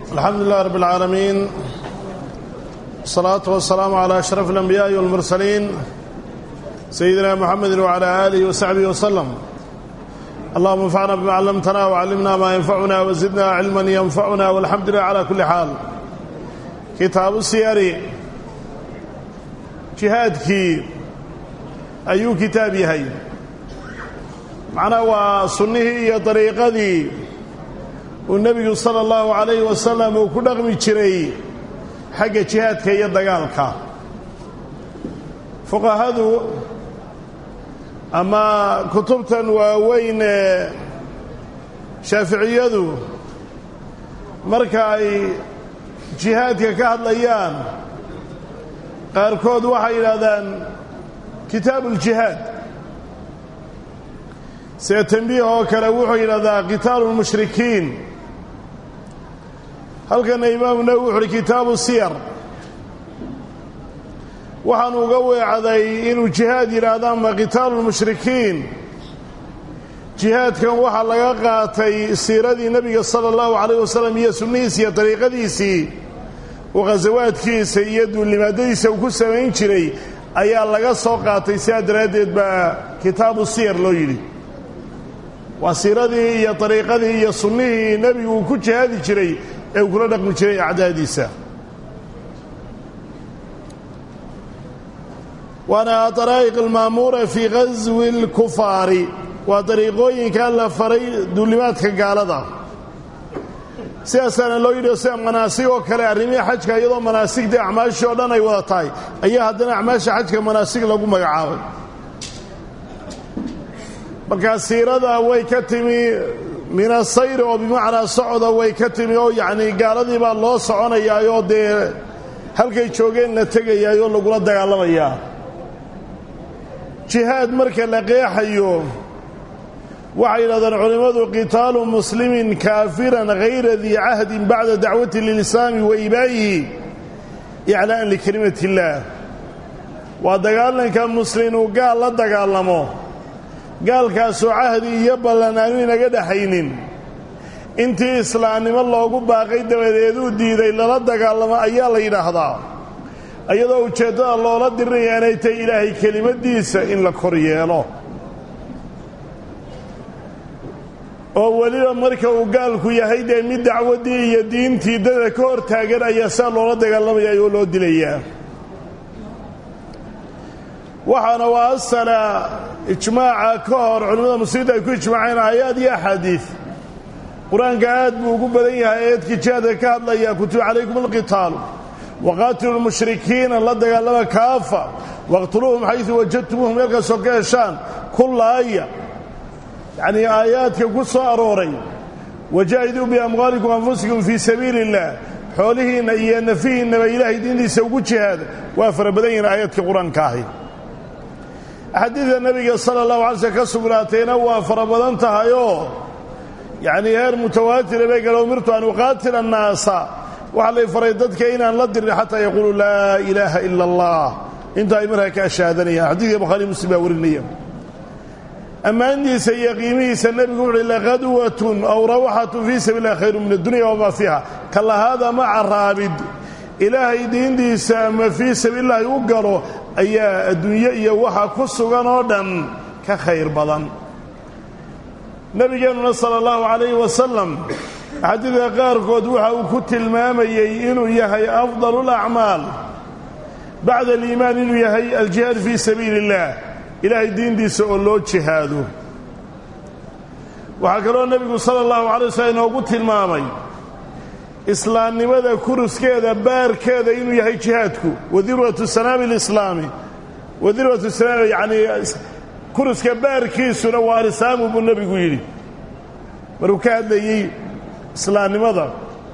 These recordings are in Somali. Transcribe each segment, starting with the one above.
الحمد لله رب العالمين الصلاة والسلام على أشرف الأنبياء والمرسلين سيدنا محمد وعلى آله وصحبه وسلم اللهم انفعنا بما علمتنا وعلمنا ما ينفعنا وزدنا علما ينفعنا والحمد لله على كل حال كتاب السير جهادكي أيو كتاب يهي معنا وسنه هي طريقتي والنبي صلى الله عليه وسلم وكدغمي جري xagga jihaadka iyo dagaalka fuqahadu ama kutubtan waaweyn ee shaaficiyadu marka ay jihaadka ka hadlayaan qaarkood waxay yidhaahdaan kitaabu uljihaad sida tambiih oo kale wuxuu yidhahdaa qitaalu lmushrikiin halkana imaamu nawi wuxu uhi kitaabu siyar waxaanu uga weecday inuu jihaad yidhaahda ama qitaalu lmushrikiin jihaadkan waxaa laga qaatay siiradii nebiga sala allahu calayh wasalam iyo sunnihiisa iyo dariiqadiisii uu khasawaadkiisa iyo duulnimaadadiisa uu ku samayn jiray ayaa laga soo qaatay sidaa daraaddeed baa kitaabu siyar loo yidhi waa siiradii iyo dariiqadii iyo sunnihii nebigu uu ku jihaadi jiray ee uu kula dhaqmi jiray acdaadiisa waana daraa'iq almaamuura fii ghaswi اlkufaari waa dariiqooyinka la faray duulimaadka gaalada sidaasaana loo yidhi sida manaasig oo kale arrimihii xajka iyadoo manaasigdii acmaashii oo dhan ay wada tahay ayaa haddana acmaasha xajka manaasig lagu magacaabay markaa siirada way ka timi min asayri oo bimacnaa socoda way ka timi oo yacnii gaaladii baa loo soconayaayoo dee halkay joogeen la tegayaayoo lagula dagaalamayaa jihaad marka la qeexayo waxay yidhahdeen culimmadu qitaalu muslimin kaafiran hayra dii cahdin bacda dacwati lilislaami wa ibaa'ihi iclaa'an likelimati illaah waa dagaalanka muslim uu gaal la dagaalamo gaalkaasoo cahdi iyo ballan aanu inaga dhaxaynin intii islaamnimo loogu baaqay dabadeeduu diiday lala dagaalamo ayaa la yidhaahdaa iyadoo ujeeddada loola dirinaya inay tahay ilaahay kelimaddiisa in la kor yeelo oo weliba marka uu gaalku yahay dee mid dacwaddii iyo diintii dada ka hor taagan ayaa saa loola dagaalamaya oo loo dilayaa waxaana waa asala ijmaaca ka hor culimmada muslimiinta ay ku ijmaaceen aayaad iyo axaadiid qur-aanka aad buu ugu badan yahay eedkii jihaadka ka hadlaya kutiba calaykum alqitaalu waqaatilu lmushrikiina la dagaalama kaafa waqtuluuhum xaysu wajadtumuuhum meelkaasoo ka heshaan kulla aya yacnii aayaadka ku soo arooray wajaahiduu biamwaalikum anfusikum fii sabiili illaah xoolihiinna iyo nafihiinnaba ilaahay diintiisa ugu jihaada waa fara badan yihiin aayaadka qur-aanka ahi axaadiidka nebiga sala allahu alay slm ka sugnaatayna waa fara badan tahayoo yacnii heer mutawaatira bay gala umirtu an uqaatila annaasa waxaa lay faray dadka inaan la dirin xataa yaquuluu laa ilaaha ila allah inta ay markaa ka ashaadanayaan xadiidka bukhaari muslim baa warinaya ammaantiisa iyo qiimihiisa nebigu wuxuuhi laqadwatun aw rawaxatun fii sabiil illahi khayru min addunya wamaa fiiha ka lahaada maca raabid ilaahay diintiisa ama fii sabiilillaahi u galo ayaa adduunye iyo waxa ku sugan oo dhan ka khayr badan nebigeennuna sala allahu calayhi wasalam xadiidka qaarkood waxa uu ku tilmaamayey inuu yahay afdalu lacmaal bacda aliimaan inuu yahay aljihaad fii sabiili illaah ilaahay diintiisa oo loo jihaado waxaa kaloo nebigu sala allahu calay waslm inoogu tilmaamay islaamnimada kuruskeeda baarkeeda inuu yahay jihaadku wadirwatu sanaami lislaami wadirwatu sanaami yacnii kuruska baarkiisuna waa alislaamu buu nebigu yidhi maruu ka hadlayey islaamnimada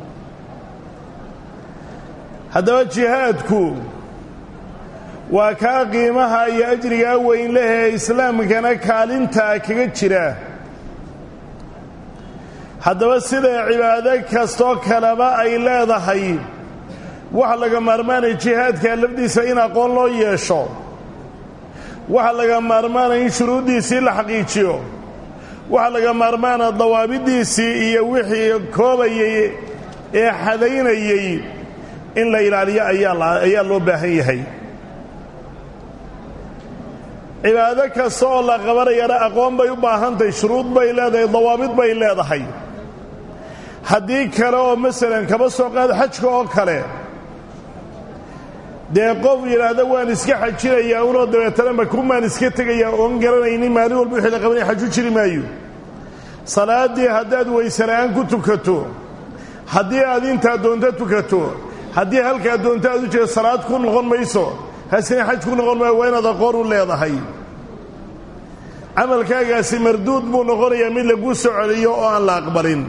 haddaba jihaadku waa kaa qiimaha iyo ajrigaa weyn lehee islaamkana kaalintaa kaga jira haddaba sida cibaado kastoo kaleba ay leedahay waxa laga maarmaanaya jihaadka lafdiisa in aqoon loo yeesho waxa laga maarmaanaya in shuruuddiisii la xaqiijiyo waxaa laga maarmaana dawaabidiisii iyo wixii koobayay ee xadaynayey in la ilaaliyo ayaa loo baahan yahay cibaado kasta oo la qabanayana aqoon bay u baahantahay shuruud bay leedahay dawaabid bay leedahay haddii kale oo masalan kaba soo qaado xajka oo kale dee qof yidhaahda waan iska xajinayaa unoo dabeetana makumaan iska tegayaa oon garanaynin maalin walba wixii la qabanaya xaju jiri maayo salaaddii haddaad waysela'aan ku tukato haddii aad intaa doonto tukato haddii halkaa doonto aad u jeedo salaad ku noqon mayso hasina xaj ku noqon maayo waa inaad aqoon u leedahay camalkaagaasi marduud buu noqonayaa mid laguu soo celiyo oo aan la aqbalin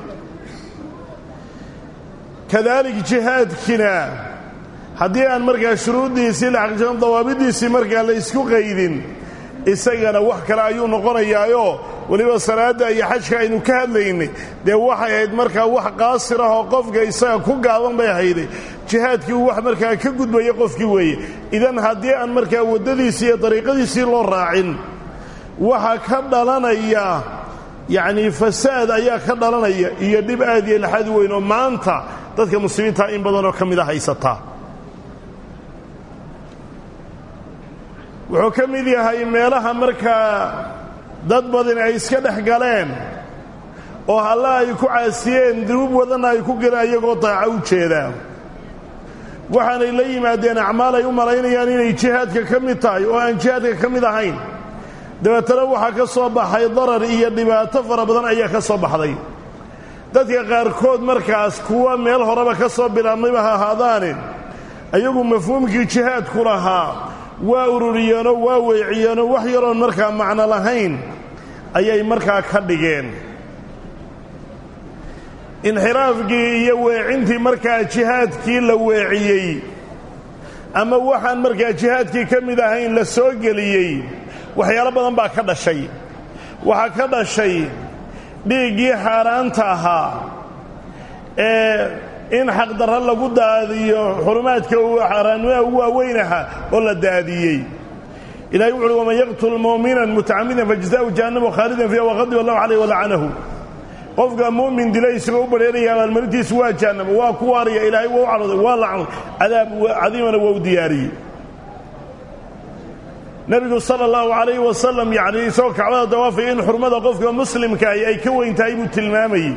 kadaalik jihaadkina haddii aan markaa shuruuddiisii la xaqiijisan dawaabiddiisii markaa la isku qaydin isagana wax kale ayuu noqonayaayoo weliba salaadda iyo xajka aynu ka hadlaynay dee waxay ahayd markaa wax qaasir ah oo qofka isaga ku gaaban bay ahayday jihaadkii uu wax markaa ka gudbaya qofkii weeye idan haddii aan markaa waddadiisii iyo dariiqadiisii loo raacin waxa ka dhalanaya yacnii fasaad ayaa ka dhalanaya iyo dhib aad iyo laxad weyn oo maanta dadka muslimiinta in badanoo ka mida haysataa wuxuu ka mid yahay meelaha markaa dad badan ay iska dhex galeen oo halla ay ku caasiyeen dunuub wadanna ay ku galeen ayagoo daaco u jeedaa waxaanay la yimaadeen acmaal ay u malaynayaan inay jihaadka ka mid tahay oo aan jihaadka ka mid ahayn dabeetana waxaa ka soo baxay darar iyo dhibaato fara badan ayaa ka soo baxday dadka qaarkood markaas kuwa meel horeba ka soo bilaabmayba ha ahaadaane ayagu mafhuumkii jihaadku lahaa waa ururiyeenoo waa weeciyeenoo wax yaroon markaa macno lahayn ayay markaa ka dhigeen inxiraafkii iyo weecintii markaa jihaadkii la weeciyey ama waxaan markaa jihaadkii ka mid ahayn la soo geliyey waxyaalo badan baa ka dhashay waxaa ka dhashay dhiiggii xaaraanta ahaa ee in xaqdarro lagu daadiyo xurumaadka xaaraannimaha ugu waaweynaha oo la daadiyey ilahay wuxuuhi waman yaqtul mu'minan mutacamidan fajza'u jahannama khaalidan fiiha waqadiba allahu calayh walacanahu qofka muumin dila isagoo u badheeraya abaalmarintiisu waa jahannama waa ku waaraya ilaahay waa u cadhooday waa lacnay cadaab cadiimana waa u diyaariyey nebigu sala allahu calayhi wasalam yacnii isagoo kacbada dawaafaya in xurmada qofka muslimkaahi ay ka weyn tahay buu tilmaamayey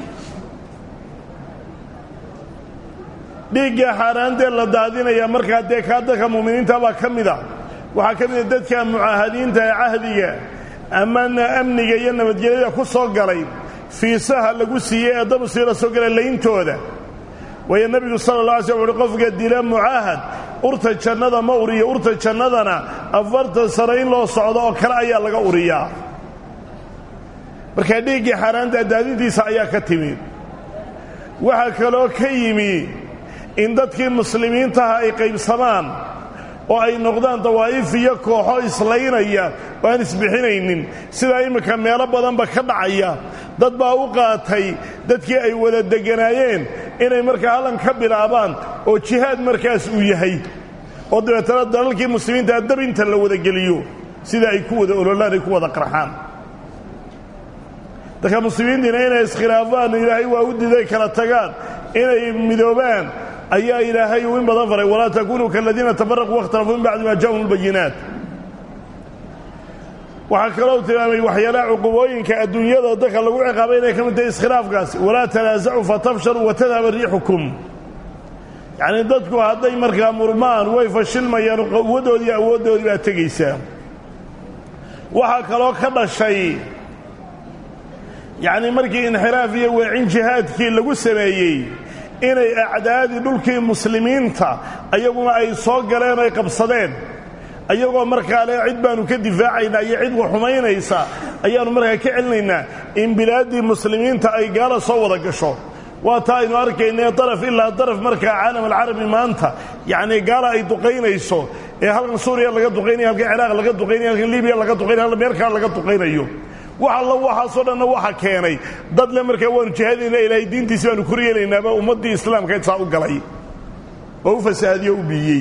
dhiigga xaaraantee la daadinaya markaa dee kaa dadka mu'miniinta baa ka mid a waxaa ka mida dadka mucaahadiinta ee cahdiga amana amniga iyo nabadgelyada ku soo galay fiisaha lagu siiyey ee dabsii la soo galay layntooda waayo nebigu sala la alay sl wuxuhi qofka dila mucaahad urta jannada ma uriyo urta jannadana afartan sano in loo socdo oo kale ayaa laga uriyaa markaa dhiiggii xaaraanta daadintiisa ayaa ka timi waxaa kaloo ka yimi in dadkii muslimiintaha ay qaybsamaan oo ay noqdaan dawaa'if iyo kooxo islaynaya oo aan isbixinaynin sidaa imminka meelo badanba ka dhacaya dad baa u qaatay dadkii ay wada degganaayeen inay markaa hallan ka bilaabaan oo jihaad markaas uu yahay oo dabeetana dalalkii muslimiintaa dabinta la wada geliyo sida ay ku wada ololaan ay ku wada qarxaan dadka muslimiintiina inay iskhilaafaan ilaahay waa u diiday kala tagaan inay midoobaan ayaa ilaahay uu in badan faray walaa takunuu kaladiina tafaraquu waاkhtalafuu min bacdi ma jaءahum اlbayinaat waxaa kaloo tilmaamay waxyaalaha cuqubooyinka adduunyada dadka lagu ciqaabay inay ka mid tahay iskhilaafkaasi walaa tanaasacuu fatafshaluu watadhaba riixukum yacnii dadku hadday markaa murmaan way fashilmayaan quwaddoodii awooddoodii baa tegaysaa waxaa kaloo ka dhashay yacnii markii inxiraaf iyo weecin jihaadkii lagu sameeyey inay acdaadii dhulkii muslimiinta ayaguna ay soo galeen ay qabsadeen ayagoo markaa le cid baanu ka difaacaynaa iyo cid wa xumaynaysa ayaannu markaa ka celinaynaa in bilaaddii muslimiinta ay gaala soo wada gasho waa taa aynu arkaynee daraf ilaa daraf markaa caalam alcarabi maanta yacnii gaala ay duqaynayso ee halkan suuriya laga duqaynayo halkan ciraaq laga duqaynayo halkan libiya laga duqaynayo halkan meel kale laga duqaynayo wax alla waxaasoo dhanna waxa keenay dad le markaa waanu jihaadayna ilaahay diintiisi baanu kor yeelaynaaba ummaddii islaamka saa u galay oo u fasahaadiyo u biiyey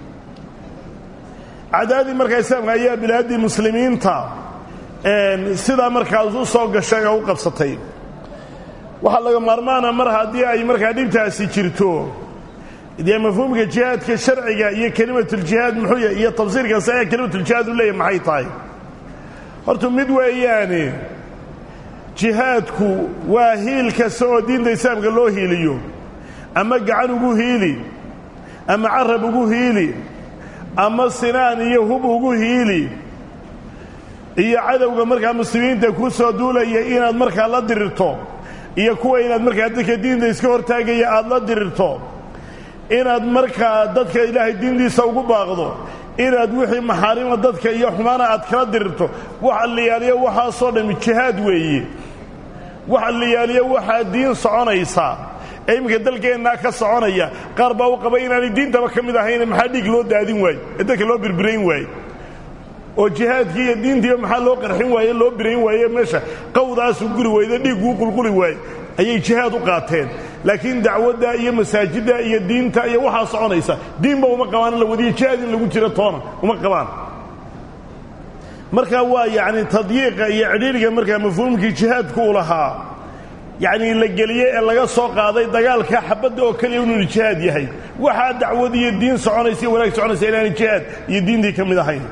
cadaadii markaa islaamka ayaa bilaaddii muslimiinta sidaa markaas u soo gashay oo u qabsatay waxaa laga maarmaana mar haddii ay markaa dhibtaasi jirto dee mafhuumka jihaadka sharciga iyo kelimatuljihaad muxuu yahay iyo tafsiirka saxiix kelimatuljihaad u leeyahy maxay tahay horta mid weeyaane jihaadku waa hiil kasta oo diinta islaamka loo hiiliyo ama gacan ugu hiili ama carab ugu hiili ama sinaan iyo hub ugu hiili iyo cadowga markaa muslimiinta ku soo duulaya inaad markaa la dirirto iyo kuwa inaad markaa dadka diinta iska hortaagaya aada la dirirto inaad markaa dadka ilaahay diintiisa ugu baaqdo inaad wixii maxaarima dadka iyo xumaana aad kala dirirto waxa liyaaliyo waxaasoo dhammi jihaad weeye waxa liyaaliyo waxaa diin soconaysaa ee iminka dalkeennaa ka soconaya qaar baa u qaba inaanay diintaba ka mid ahayne maxaa dhiig loo daadin waaye ee dadka loo birbirayn waaye oo jihaadkii iyo diintiiba maxaa loo qarxin waaye loo birayn waaye meesha qawdaasuu guri wayde dhiigguu qulquli waaye ayay jihaad u qaateen laakiin dacwadda iyo masaajidda iyo diinta iyo waxaa soconaysa diinba uma qabaan in la wadiyo jihaad in lagu jiro toona uma qabaan markaa waa yacni tadyiiqa iyo cidhiiriga markaa mafhuumkii jihaadku u lahaa yacnii la geliyey ee laga soo qaaday dagaalka xabadda oo keliya inuunu jihaad yahay waxaa dacwad iyo diin soconaysa iyo wanaag soconaysa inaanay jihaad iyo diintii ka mid ahayn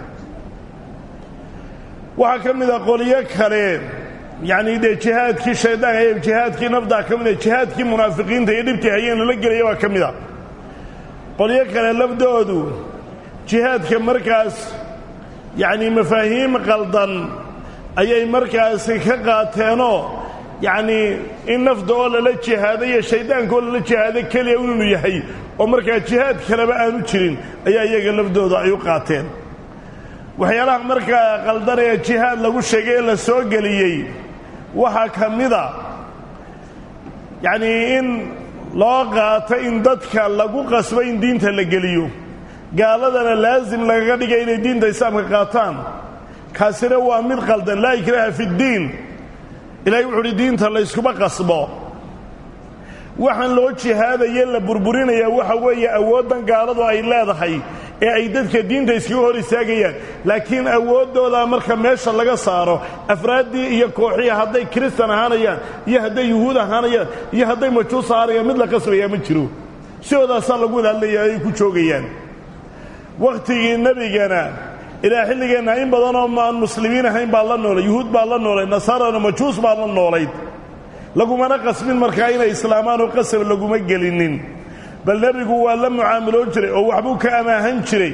waxaa ka mid a qolyo kale yacnii dee jihaadkii shaydaanka iyo jihaadkii nafdaa ka mid a jihaadkii munaafiqiinta iyo dhibtii hayeen lala gelaya baa ka mid a qolyo kale lafdoodu jihaadka markaas yacnii mafaahiim qaldan ayay markaasi ka qaateenoo yacnii in nafda oo lala jihaado iyo shayddaanka oo lala jihaado keliya inuu yahay oo markaa jihaad kaleba aanu jirin ayaa iyaga lafdooda ay u qaateen waxyaalaha markaa qaldan ee jihaad lagu sheegay ee la soo geliyey waxaa ka mida yacnii in loo qaato in dadka lagu qasbo in diinta la geliyo gaaladana laasim lagaga dhigay inay diinta islaamka qaataan kaasina waa mid qaldan laa ikraaha fi ddiin ilahay wuxu uhi diinta layskuma qasbo waxaan loo jihaadaye la burburinayaa waxa weeye awooddan gaaladu ay leedahay ee ay dadka diinta iskaga hor istaagayaan laakiin awooddoodaa marka meesha laga saaro afraaddii iyo kooxihii hadday kiristan ahaanayaan iyo hadday yuhuud ahaanayaan iyo hadday majuus ahaanayaan mid la qasbayaa ma jiro sidoodaasaa lagu ilaalinayaa ay ku joogayaan wakhtigii nebigana ilaa xilligeenna in badanoo maan muslimiin ahayn baa la noolay yuhuud baa la noolay nasaarana majuus baa la noolayd lagumana qasbin markaa inay islaamaan oo qasab laguma gelinin bal nebigu waa la mucaamiloon jiray oo waxbuu ka amaahan jiray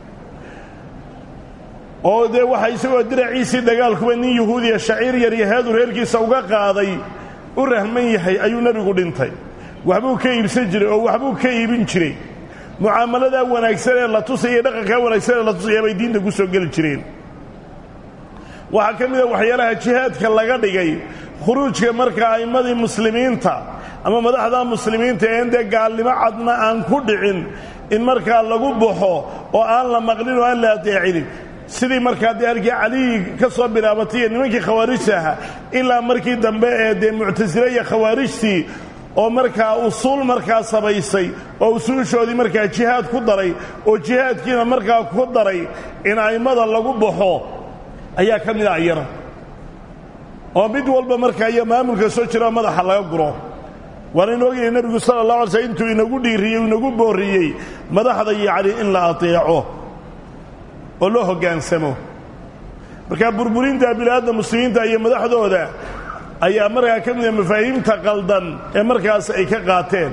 oo dee waxa isagoo diraciisii dagaalkuba nin yuhuudiya shaciir yar yaheedu reerkiisa uga qaaday u rahman yahay ayuu nebigu dhintay waxbuu ka iibsan jiray oo waxbuu ka iibin jiray mucaamaladaa wanaagsan ee la tusaya dhaqankaa wanaagsan ee la tusaya bay diinta ku soo geli jireen waxaa ka mid a waxyaalaha jihaadka laga dhigay khuruujka marka a'immadii muslimiinta ama madaxda muslimiinta een dee gaalnimo cadna aan ku dhicin in markaa lagu baxo oo aan la maqlin oo aan la adeecinin sidii markaa dee halkii caliyi ka soo bilaabatay iyo nimankii khawaarijta ahaa ilaa markii dambe ee dee muctasile iyo khawaarijtii oo markaa usuul markaa samaysay oo usuushoodii markaa jihaad ku daray oo jihaadkiina markaa ku daray in a'immada lagu baxo ayaa ka mid a iyana oo mid walba markaa iyo maamulka soo jira madaxa laga guro waanaynu ogyahay nebigu sala allah alay slm intuu inagu dhiiriyey inagu boorriyey madaxda yacni in la ateeco oo loo hoggaansamo markaa burburinta bilaadda muslimiinta iyo madaxdooda ayaa markaa ka mida mafaahiimta qaldan ee markaas ay ka qaateen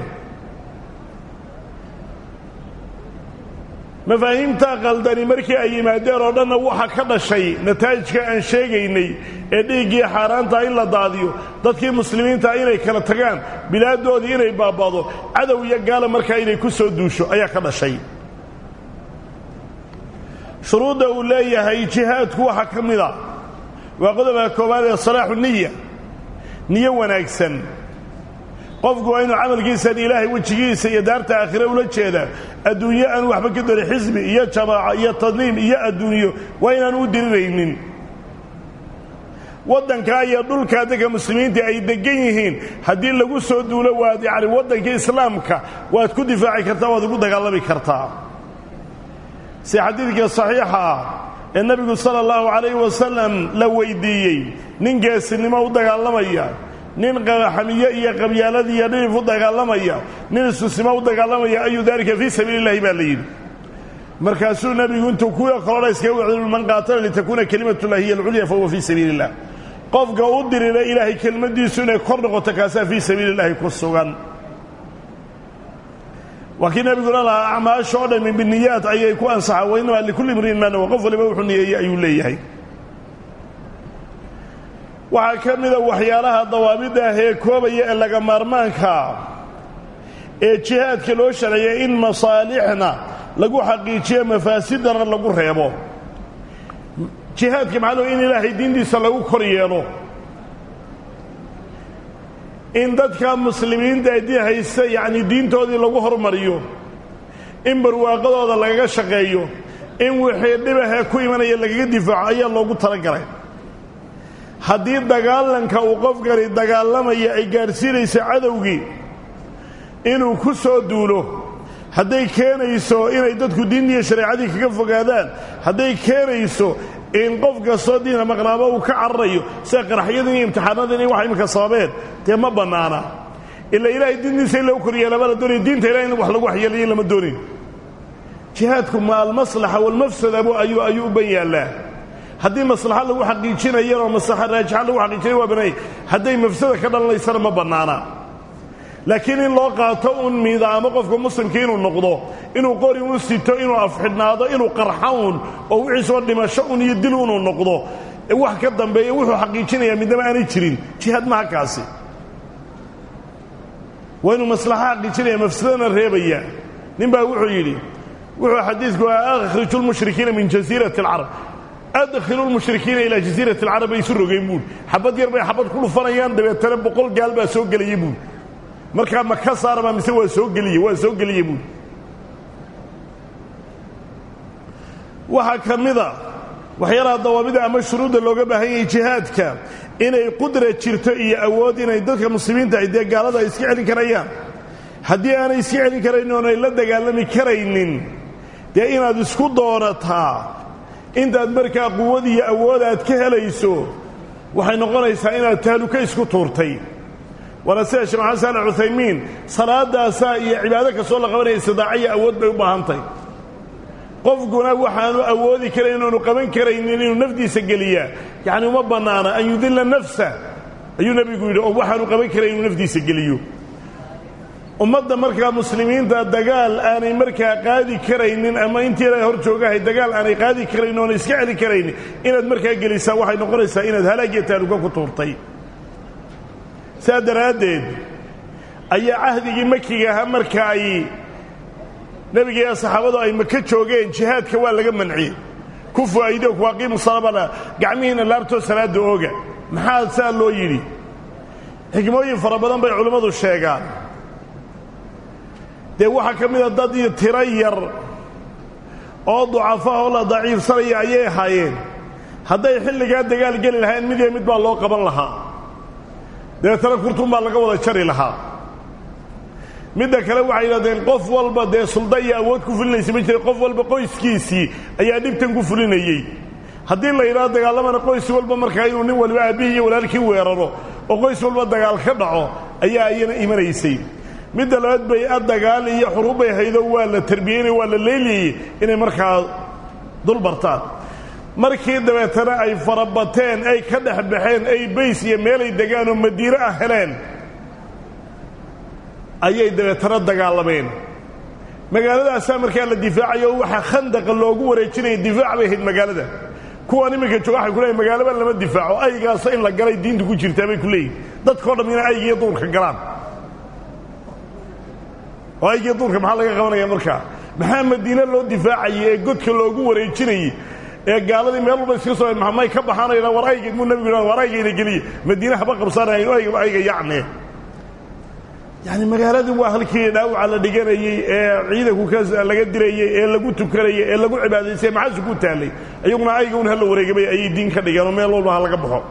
mafaahiimta qaldani markii ay yimaadeen oo dhanna waxa ka dhashay nataa'ijka aan sheegaynay ee dhiiggii xaaraanta in la daadiyo dadkii muslimiinta inay kala tagaan bilaaddoodii inay baaba'do cadow iyo gaala markaa inay ku soo duusho ayaa ka dhashay shuruudda uu leeyahay jihaadku waxaa ka mid a waa qodobka koowaad ee salaaxu niya niyo wanaagsan qofku waa inuu camalkiisan ilaahay wejigiisa iyo daarta aakhire ula jeedaa adduunyo aan waxba ka darin xisbi iyo jamaaca iyo tadniim iyo adduunyo waa inaan u diriraynin waddankaa iyo dhulkaa dadka muslimiinta ay deggan yihiin haddii lagu soo duulo waad yacni waddanka islaamka waad ku difaaci kartaa waad ugu dagaalami kartaa si xadiidka saxiixa ah ee nebigu sala allahu calayhi wasalam la weyddiiyey nin geesinimo u dagaalamaya nin xamiye iyo qabyaalad iyo dhilif u dagaalamaya nin isusimo u dagaalamaya ayu daalika fii sabiili illahi baa la yidhi markaasuu nebigu intuu kuwa kalona iskaga wacdul man qaatala litakuuna kelimatullahi hiya alculya fahuwa fii sabiili illah qofka u dirira ilaahay kelmaddiisu inay kor noqoto kaasaa fii sabiili illahi ku sugan waa kii nebiguna lahaa acmaasha oo dhami biniyaat ayay ku ansaxaan wa innamaa likulli imriin maa nawa qof waliba wuxuu niyeeyey ayuu leeyahay waxaa ka mida waxyaalaha dawaabidda ah ee koobaya ee laga maarmaankaa ee jihaadka loo sharciyay in masaalixna lagu xaqiijiyo mafaasidana lagu reebo jihaadka maxaa loo in ilaahay diintiisa lagu kor yeelo in dadka muslimiinta adii haysta yacni diintoodii lagu hormariyo in barwaaqadooda lagaga shaqeeyo in wixii dhibahee ku imanaya lagaga difaaco ayaa loogu talagalay haddii dagaalanka uu qofkani dagaalamaya ay gaadhsiinayso cadowgii inuu ku soo duulo hadday keenayso inay dadku diintiiyo shareecadii kaga fogaadaan hadday keenayso in qof kastoo diina maqnaamo uu ka cararayo sida qaraxyadin iyo imtixaanadan iyo waxa imika sababeen dee ma bannaana ila ilaahay diintiisa in lagu koryeelaba la doonaya diinta ilahay in wax lagu waxyeelayo lama doonin jihaadku ma almaslaxa walmafsadabu ayuu ayuu u ban yaallaa haddii maslaxa lagu xaqiijinayana oo maslaxa raajixa lagu xaqiijinaya waa bannaanya hadday mafsada ka dhalanaysana ma bannaana laakiin in loo qaato un miidaamo qofka muslimka inuu noqdo inuu qori u sito inuu afxidhnaado inuu qarxa un oo wixiisoo dhimasho un iyo dil unuu noqdo wax ka dambeeya wuxuu xaqiijinayaa midnaba aanay jirin jihaad maha kaasi waa inuu maslaxa xaqiijinaya mafsadana reebaya nin baa wuxuu yidhi wuxuu xadiidku ah akhriju lmushrikiina min jasiirati alcarab adkhilu lmushrikiina ilaa jasiirati alcarab bay isu rogeen buuri xabad yar bay xabad ku dhufanayaan dabeetana boqol gaal baa soo gelaya buuri markaa ma ka saarama mise waa soo geliye waa soo geliye buuri waxaa ka mida waxyaalaha dawaabida ama shuruudda looga baahan yahay jihaadka inay qudra jirto iyo awood inay dadka muslimiinta ay dee gaalada ay iska celin karayaan haddii aanay iska celin karaynin oonay la dagaalami karaynin dee inaad isku doorataa intaad markaa quwad iyo awood aad ka helayso waxay noqonaysaa inaad tahluka isku tuurtay waana sida sheekh maxamed saalax cuthaymiin salaadaasaa iyo cibaado kastoo la qabanaya istidaaciya awood bay u baahantahy qofkuna waxaanu awoodi karayn oonu qaban karaynin inuu nafdiisa geliyaa yacni uma bannaana an yudilla nafsa ayuu nebigu yidhi oo waxaanu qaban karayn inuu nafdiisa geliyo ummadda markaa muslimiinta dagaal aanay markaa qaadi karaynin ama intii ilaahay hor joogahay dagaal aanay qaadi karaynin oona iska celi karaynin inaad markaa gelisaa waxay noqonaysaa inaad halaag iyo taaluka ku tuurtay saa daraaddeed ayaa cahdigii makiga ahaa marka ay nebiga iyo saxaabadu ay maka joogeen jihaadka waa laga manciyey ku faa'iido kuwaqiimu salabana gacmihiina laabtoo salaadda ooga maxaa saa loo yidhi xikmooyin fara badan bay culimmadu sheegaan dee waxaa ka mida dad iyo tiro yar oo ducafaha oo la daciifsanaya ayay ahaayeen hadday xilligaa dagaal geli lahayn mid iyo mid baa loo qaban lahaa dabeetana kurtun baa laga wada jari lahaa midda kale waxay yidhahdeen qof walba dee sulda iyo awood ku fulinaysa ma jira qof walba qoyskiisii ayaa dhibtan ku fulinayey haddii la yidhahdo dagaalamana qoys walba markaa inuu nin waliba aabbihii iyo walaalkii weeraro oo qoys walba dagaal ka dhaco ayaa iyana imanaysay midda labaad bay a dagaal iyo xuruubbay haydo waa la tarbiyeynay waa la leeliyey inay markaa dul bartaan markii dabeetana ay farabateen ay ka dhex baxeen ay bays iyo meelay degaan oo madiine ah heleen ayay dabeetana dagaalameen magaaladaasaa markaa la difaacayo oo waxaa khandaqa loogu wareejinaya difaac bay ahayd magaalada kuwan iminka jooga waxay ku leeyihin magaalaba lama difaaco aygaasa in la galay diinta ku jirtaa bay ku leeyihin dadkao dham inay aygiiyo duurka galaan oo aygiiyo duurka maxaa laga qabanaya markaa maxaa madiine loo difaacayay ee godka loogu wareejinayey ee gaaladii meel walba iska soo may ka baxaanayna war ayga muu nebigu yidhahda war aygayna geliye madiine haba qabsanaya ayga ayga yacne yacni magaaladii waa halkii dhaawaca la dhiganayey ee ciidanku ka laga dirayey ee lagu tukanayey ee lagu cibaadaysay maxaasu ku taallay iyaguna ayga un hala wareegamay ayay diin ka dhigeen oo meel walba ha laga baxo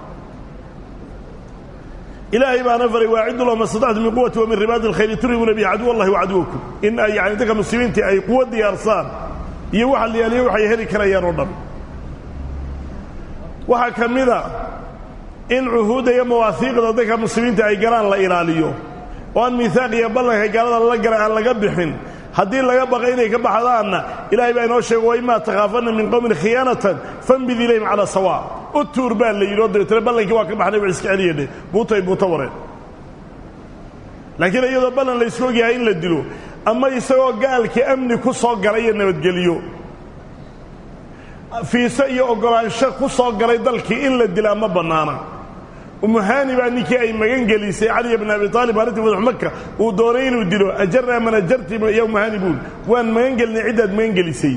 ilaahay baana faray waaciddu lahum istadactu min quwati wa min ribaadi alkhayri turhibuuna bihi caduw allahi wa caduwakum in ay yani dadka muslimiintii ay quwa diyaarsaan iyo waxa la yaaliyo waxay heli karayaan oo dhan waxaa ka mida in cuhuudda iyo mawaahiiqda dadka muslimiinta ay galaan la ilaaliyo oo aan miihaaq iyo ballanka gaalada lala gala aan laga bixin haddii laga baqa inay ka baxdaanna ilaahay baa inoo sheego waimaa takhaafanna min qowmin khiyaanatan fambid ilayhim calaa sawa u tuur baa la yidhi oo dabeetana ballankii waa ka baxnay wa iska celiyadhe buutay buuto wareen laakiin iyadoo ballan la isku ogyahay in la dilo ama isagoo gaalkii amni ku soo galay iyo nabadgeliyo fiise iyo oggolaansho ku soo galay dalkii in la dilaa ma bannaana umuhaani baa ninkii ay magan gelisay caliya bn abi aalib arrintii madax maka uu doonay inuu dilo ajarnaa man ajarti ya umuhaani buul waan magan gelinay ciddaad magan gelisay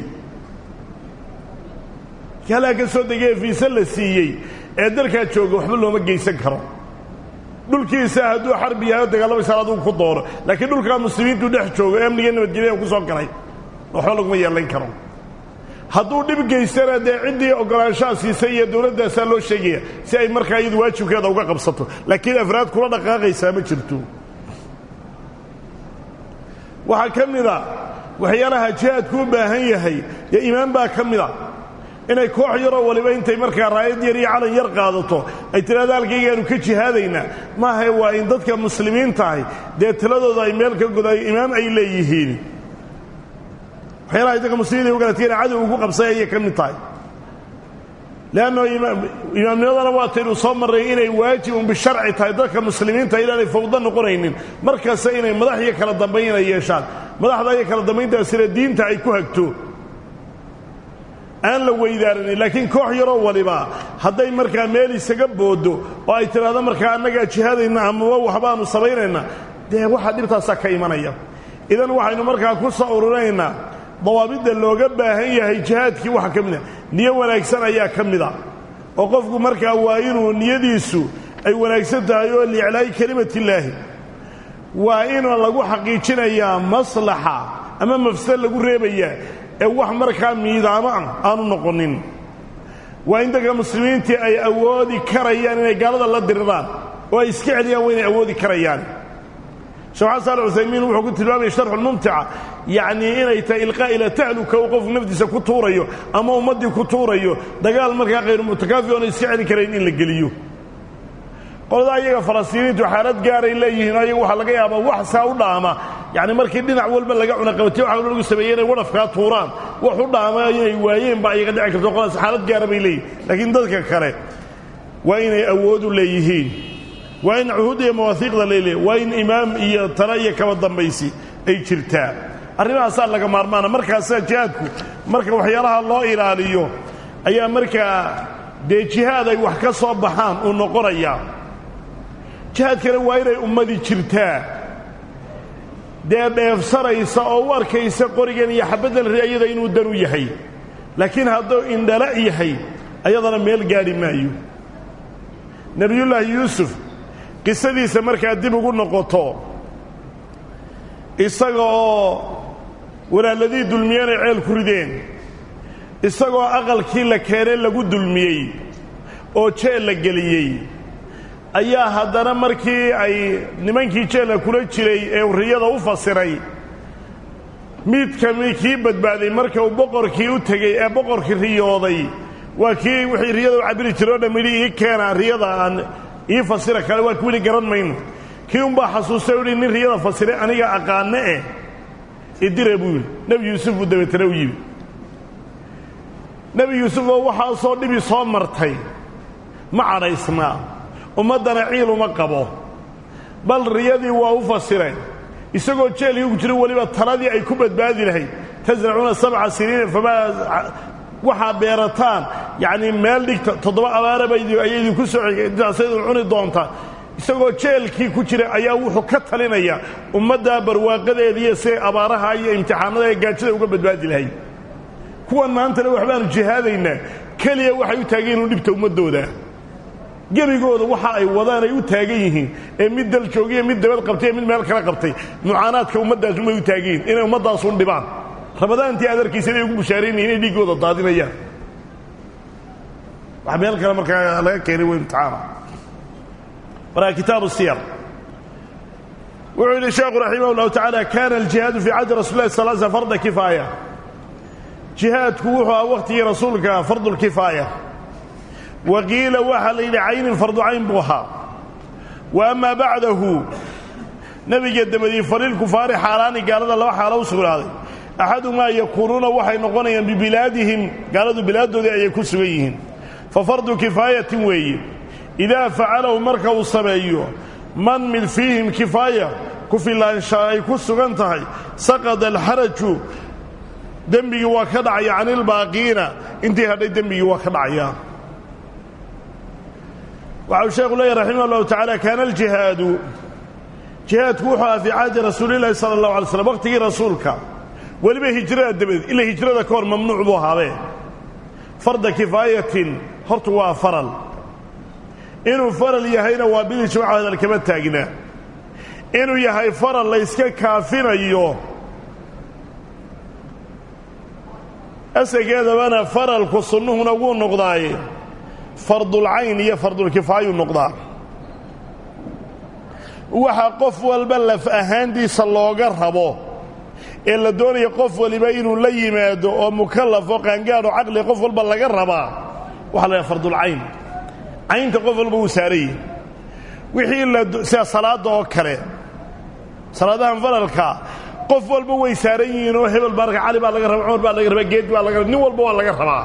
halaa ka soo degay ee fiise la siiyey ee dalkaa jooga waxba looma geysan karo dhulkiisa hadduu xarbi yahay oo dagaallamaysa adugu ku doono laakiin dhulkaa muslimiintu dhex joogo ee amniga nabadgelyaha ku soo galay waxba laguma yeelan karo hadduu dhib geystana dee ciddii oggolaanshaha siisay iyo dowladdaasaa loo sheegaya si ay markaa iyadu waajibkeeda uga qabsato laakiin afraad kula dhaqaaqaysaa ma jirto waxaa ka mida waxyaalaha jihaadku u baahan yahay dee iimaan baa ka mida inay koox yaroo waliba intay markaa raayad yar iyo calan yar qaadato ay tidhahdo halkaygaanu ka jihaadaynaa maahae waa in dadka muslimiintahay dee tiladooda ay meel ka godayo imaam ay leeyihiin waxyaalaha dadka muslimiinta u galatiyana cadow ugu qabsay ayay ka mid tahay leanno imaamnimadana waa taynu soo marray inay waajibun bisharci tahay dadka muslimiinta inaanay fawdo noqonaynin markasta inay madax iyo kala dambayn inay yeeshaan madaxda iyo kala dambayntaasina diinta ay ku hagto aan la weydaaranin laakiin koox yaroo waliba hadday markaa meel isaga boodo oo ay tidhaahdo markaa annagaa jihaadayna amaba waxbaanu samaynaynaa dee waxaa dhibtaasaa ka imanaya idan waxaynu markaa ku soo ururinaynaa dawaabidda looga baahan yahay jihaadkii waxa ka mida niyo wanaagsan ayaa ka mida oo qofku markaa waa inuu niyadiisu ay wanaagsan tahay oo liiclaa'i kelimatillaahi waa in lagu xaqiijinayaa maslaxa ama mafsad lagu reebayaa ee wax markaa miidaamo ah aanu noqonin waa in dadka muslimiintii ay awoodi karayaan inay gaalada la diriraan oo ay iska celiyaan waa inay awoodi karayaan sheekh xasan alcuthaymiin wuxuu ku tilmaamaya sharxulmumtica yacnii inay tahay ilqaa ila tahluka uu qofku nafdiisa ku tuurayo ama ummaddii ku tuurayo dagaal markaa khayru mutakaafi oona iska celin karayn in la geliyo qoladaa iyaga falastiiniintu xaalad gaaray leeyihiin oo iyaga waxaa laga yaabaa wax saa u dhaama yacni markii dhinac walba laga cunaqabatiy waxa walba lagu sameeyey inay wadhafkaa tuuraan wax u dhaama inay waayeen baa iyaga dhici karto qoladaas xaalad gaara bay leeyihin laakiin dadka kale waa inay awoodu leeyihiin waa in cuhuud iyo mawaahiiqda laleeyahy waa in imaam iyo tala iyo kaba dambaysi ay jirtaa arrimahaasaa laga maarmaana markaasaa jihaadku marka waxyaalaha loo ilaaliyo ayaa markaa dee jihaad ay wax ka soo baxaan uu noqonayaa jihaadkana waa inay ummadii jirtaa dee dheefsanaysa oo u arkaysa qorigan iyo xabaddan ri'ayada inuu dan u yahay laakiin hadduu indhala yahay ayadana meel gaadhi maayo nebiyullaahi yuusuf qisadiisa markaa dib ugu noqoto isaga oo walaaladii dulmiyeen ay ceel ku rideen isagoo aqalkii la keenay lagu dulmiyey oo jeel la geliyey ayaa haddana markii ay nimankii jeelka kula jiray ee riyada u fasiray mid kami kii badbaaday marka uu boqorkii u tegey ee boqorkii riyooday waa kii wixii riyada u cabiri jiray o dham yidhi ii keena riyada aan ii fasira kale waa kuwili garan mayno kii unbaa xasuustay o yidhi nin riyada fasiray aniga aqaane eh idire buu yidhi nebi yuusuf buu dabeetana u yimi nebi yuusuf oo waxaasoo dhibi soo martay ma cadhaysnaa ummaddana ciil uma qabo bal riyadii waa u fasireen isagoo jeelkii ku jira weliba taladii ay ku badbaadi lahayd tasracuuna sabca siniina famaa waxaa beerataan yacnii meel dhigta toddoba abaaraba ayay idinku soo intaasaydu cuni doontaa isagoo jeelkii ku jira ayaa wuxuu ka talinaya ummaddaa barwaaqadeediiyo siday abaaraha iyo imtixaanada ee gaajada uga badbaadi lahayd kuwan maantana waxbaanu jihaadaynaa keliya waxay u taageen inu dhibta ummaddooda gebigooda waxa ay wadaan ay u taagan yihiin ee mid dal joogiya mid dabad qabtay ee mid meel kala qabtay mucaanaadka ummaddaas umay u taagan yihin inay ummaddaasun dhibaan ramadaantii aad arkaysa inay ugu bushaaraynayin inay dhiiggooda daadinayaan wax meel kale markaa laga keenay way imtixaana markaa kitaabu siyar wuxuu yidhi sheekhu raximah اllahu tacaala kana aljihaadu fii cahdi rasul lah sal sl farda kifaaya jihaadku wuxuu aha wakhtigii rasuulka fardulkifaaya wa qiila waxaa la yidhi caynin fardu cayn buu ahaa wa amaa bacdahu nebiga dabadii falilkufaari xaalaani gaalada laba xaalo u sugnaaday axadumaa yakuunuuna waxay noqonayaan bibilaadihim gaaladu bilaaddoodii ayay ku sugan yihiin fa fardu kifaayatin weeye idaa facalahu marka uu sameeyo man mid fiihim kifaaya ku filaanshaa ay ku sugan tahay saqada alxaraju dembigii waa ka dhacaya can ilbaaqiina intii hadhay dembigii waa ka dhacaya waxau sheekhu leeyahy raximah allahu tacaala kaana aljihaadu jihaadku wuxuu aha fii caadi rasuulillahi sala allahu alay slam waqtigii rasuulka weliba hijrada dabadeed ila hijrada ka hor mamnuuc buu ahaabee farda kifaayatin hortu waa faral inuu faral yahayna waa bilijmac hadal kama taagna inuu yahay faral layska kaafinayo asageedabana faralku sunnuhuna wuu noqdaaye fardulcayn iyo fardulkifaayuu noqdaa waxa qof walba laf ahaantiisa looga rabo ee la doonaya qof waliba inuu la yimaado oo mukallaf oo qaangaadho caqli qof walba laga rabaa waxaa la yhaha fardulcayn caynta qof walba wuu saarayey wixii la sida salaadda oo kale salaadahan faralka qof walba way saaran yihiin oo hebel baa cali baa laga raba cumar baa laga rabaa geed baa laga raba nin walba waa laga rabaa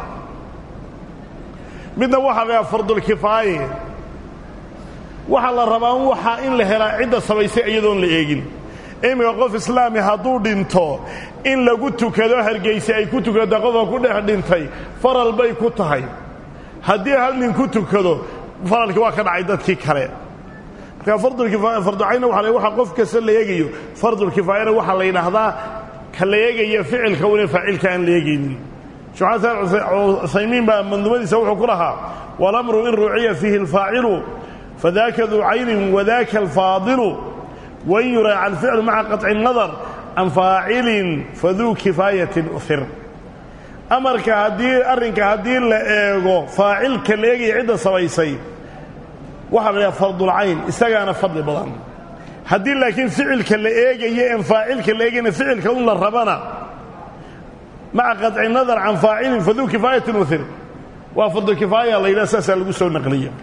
midna waxaa la yhaha fardulkifaaye waxaa la rabaa waxa in la helaa cidda samaysay iyadoon la eegin iminka qof islaami hadduu dhinto in lagu tukado hargayse ay ku tukata qofka ku dhex dhintay faral bay ku tahay haddii hal nin ku tukado faralkii waa ka dhacay dadkii kale marka farducayna waa waxa qof kasta la eegayo fardulkifaayana waxaa la yidhaahdaa ka la eegaya ficilka una faacilka aan la eegaynin sheekh usaymiin baa mandumadiisa wuxuu ku lahaa walamru in ruuciya fiihi alfaacilu fadaaka duu caynin wadaaka alfaadilu wain yuraaca alficlu maca qaطci الnadar can faacilin faduu kifaayatin uhir amarka haddii arrinka haddii la eego faacilka la eegaya cidda samaysay waxaa la dhaha fardulcayn isagaana fadli badan haddii laakiin ficilka la eegayo en faacilka la eegayna ficilka un la rabana maca qaطci nadar can faacilin faduu kifaayatin uhir waa fardulkifaaya la yidhaha saasaa lagu soo naqliya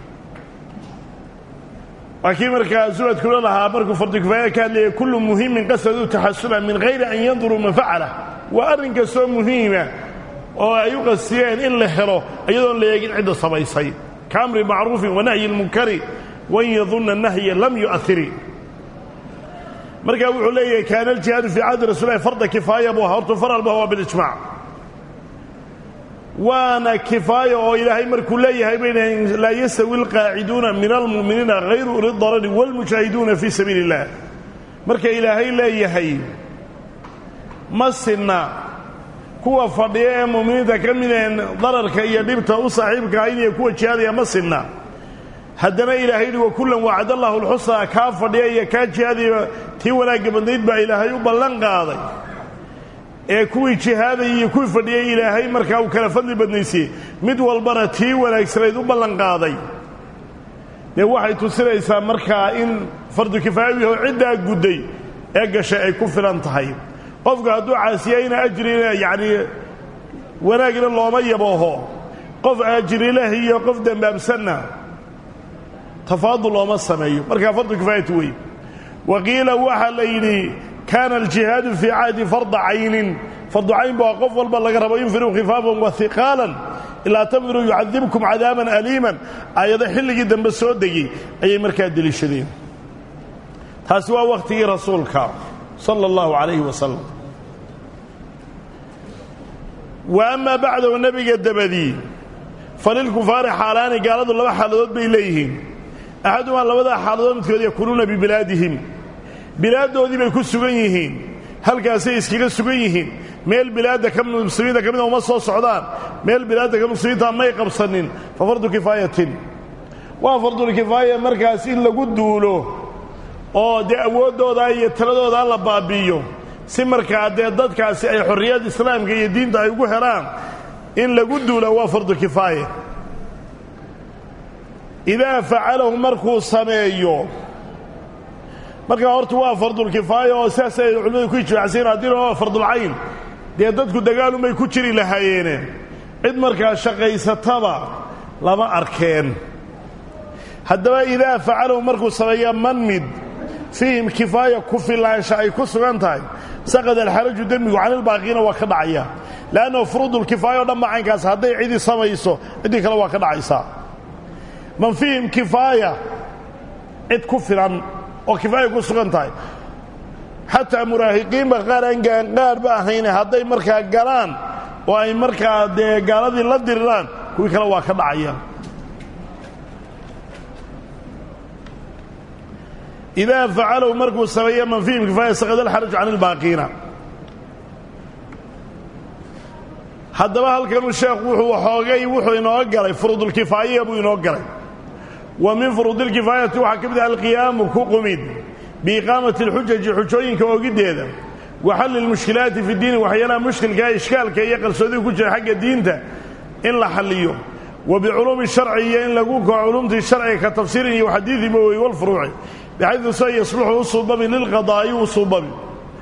waa kii markaa suwadkula lahaa markuu fardukifaaya ka hadlayay kullu muhimin qasaduu taxasula min hayri an yanduruu man facalah waa arrin kastoo muhiima oo ay u qasiyeen in la helo iyadoon la eegin cidda samaysay ka amri macruufin wa nahyi lmunkari wain yadunna nahya lam yu'ahiri markaa wuxuu leeyahay kaana aljihaadu fii cahdi rasulilahi farda kifaaya buu ahaa hortu faralba waa bilijmac waana kifaaya oo ilaahay markuu leeyahay bay dhahayn laa yastawi alqaaciduuna min almu'miniina hayru uli darari wاlmujaahiduuna fii sabiili اllah marka ilaahay leeyahay ma sinna kuwa fadhiya ee mu'miniinta ka mideen dararka iyo dhibta u saaxiibka ahayn iyo kuwa jihaadaya ma sinna haddana ilaahay yidhi wakullan wacad allahu lxusnaa kaa fadhiya iyo kaa jihaadaya tii wanaagga badnayd baa ilaahay u ballan qaaday ee kuwii jihaadayay iyo kuwii fadhiyey ilaahay markaa uu kala fadli badnaysiyey mid walbana tii wanaagsanayd u ballanqaaday dee waxay tusinaysaa markaa in fardu kifaayawi oo ciddaa gudday ee gashay ay ku filan tahay qofku hadduu caasiyayna ajrina yacnii wanaagna looma yabooho qof ajrileh iyo qof dembaabsanna tafaadul looma sameeyo markaa fardu kifaayati wey wa qiila waxaa la yidhi kaana aljihaadu fii cahdi farda caynin fardu cayn baa qof walba laga rabo infiruu khifaafan wa hiqaalan ilaa tanfiruu yucadibkum cadaaban aliiman aayado xilligii dambe soo degey ayay markaa deliishadeen taasi waa wakhtigii rasuulka sala allahu calayhi wasalam wa amaa bacdahu nebiga dabadii falilkufaari xaalaani gaaladu laba xaaladood bay leeyihiin axadumaa labadaa xaaladood midkood yakuunuuna bibilaadihim bilaaddoodii bay ku sugan yihiin halkaasay iskaga sugan yihiin meel bilaadda ka muslimiinta ka mida uma soo socdaan meel bilaadda ka muslimiinta may qabsanin fa fardu kifaayatin waa fardulkifaaya markaas in lagu duulo oo dee awooddooda iyo taladooda la baabi'iyo si markaa dee dadkaasi ay xorriyad islaamka iyo diinta ay ugu helaan in lagu duula waa fardu kifaaya idaa facalahu markuu sameeyo markaa horta waa fardulkifaaya oo sidaas ay culimmadu ku ijmaacsayen haddii waa fardulcayn dee dadku dagaalumay ku jiri lahaayeene cid markaa shaqaysataba lama arkeen haddaba idaa facalahu markuu sameeya man mid fiihim kifaaya ku filaansha ay ku sugan tahay saqada alxaraju demmigu canilbaaqiina waa ka dhacaya le'annahu furuudulkifaaya o dhan baa caynkaas hadday cidii samayso ciddii kale waa ka dhacaysaa man fiihim kifaaya cid ku filan oo kifaaya ku sugan tahay xataa muraahiqiinba qaar aan gaanqaarba ahayne hadday markaa galaan oo ay markaa dee gaaladii la diriraan kuwii kale waa ka dhacaya idaa facalahu markuu sameeya man fiihim kifaaya saqada alxaraju can ilbaaqiina haddaba halkanuu sheekhu wuxuu waxoogay wuxuu inoo galay furuudulkifaaya buu inoo galay wa min furuudilkifaayati waxaa ka mid ah alqiyaamu ku qumid biiqaamati alxujaji xujooyinka ogiddeeda wa xalli lmushkilaati fi diini waxyaalaha mushkilkaa ishkaalka iyo qarsoodiga ku jira xagga diinta in la xalliyo wa biculuumi sharci iyo in lagu kao culumtii sharciga ka tafsiirin iyo xadiidi mawey walfuruuci bxaydu sa yasluxu u suubabi lilqadaa'i u suubabi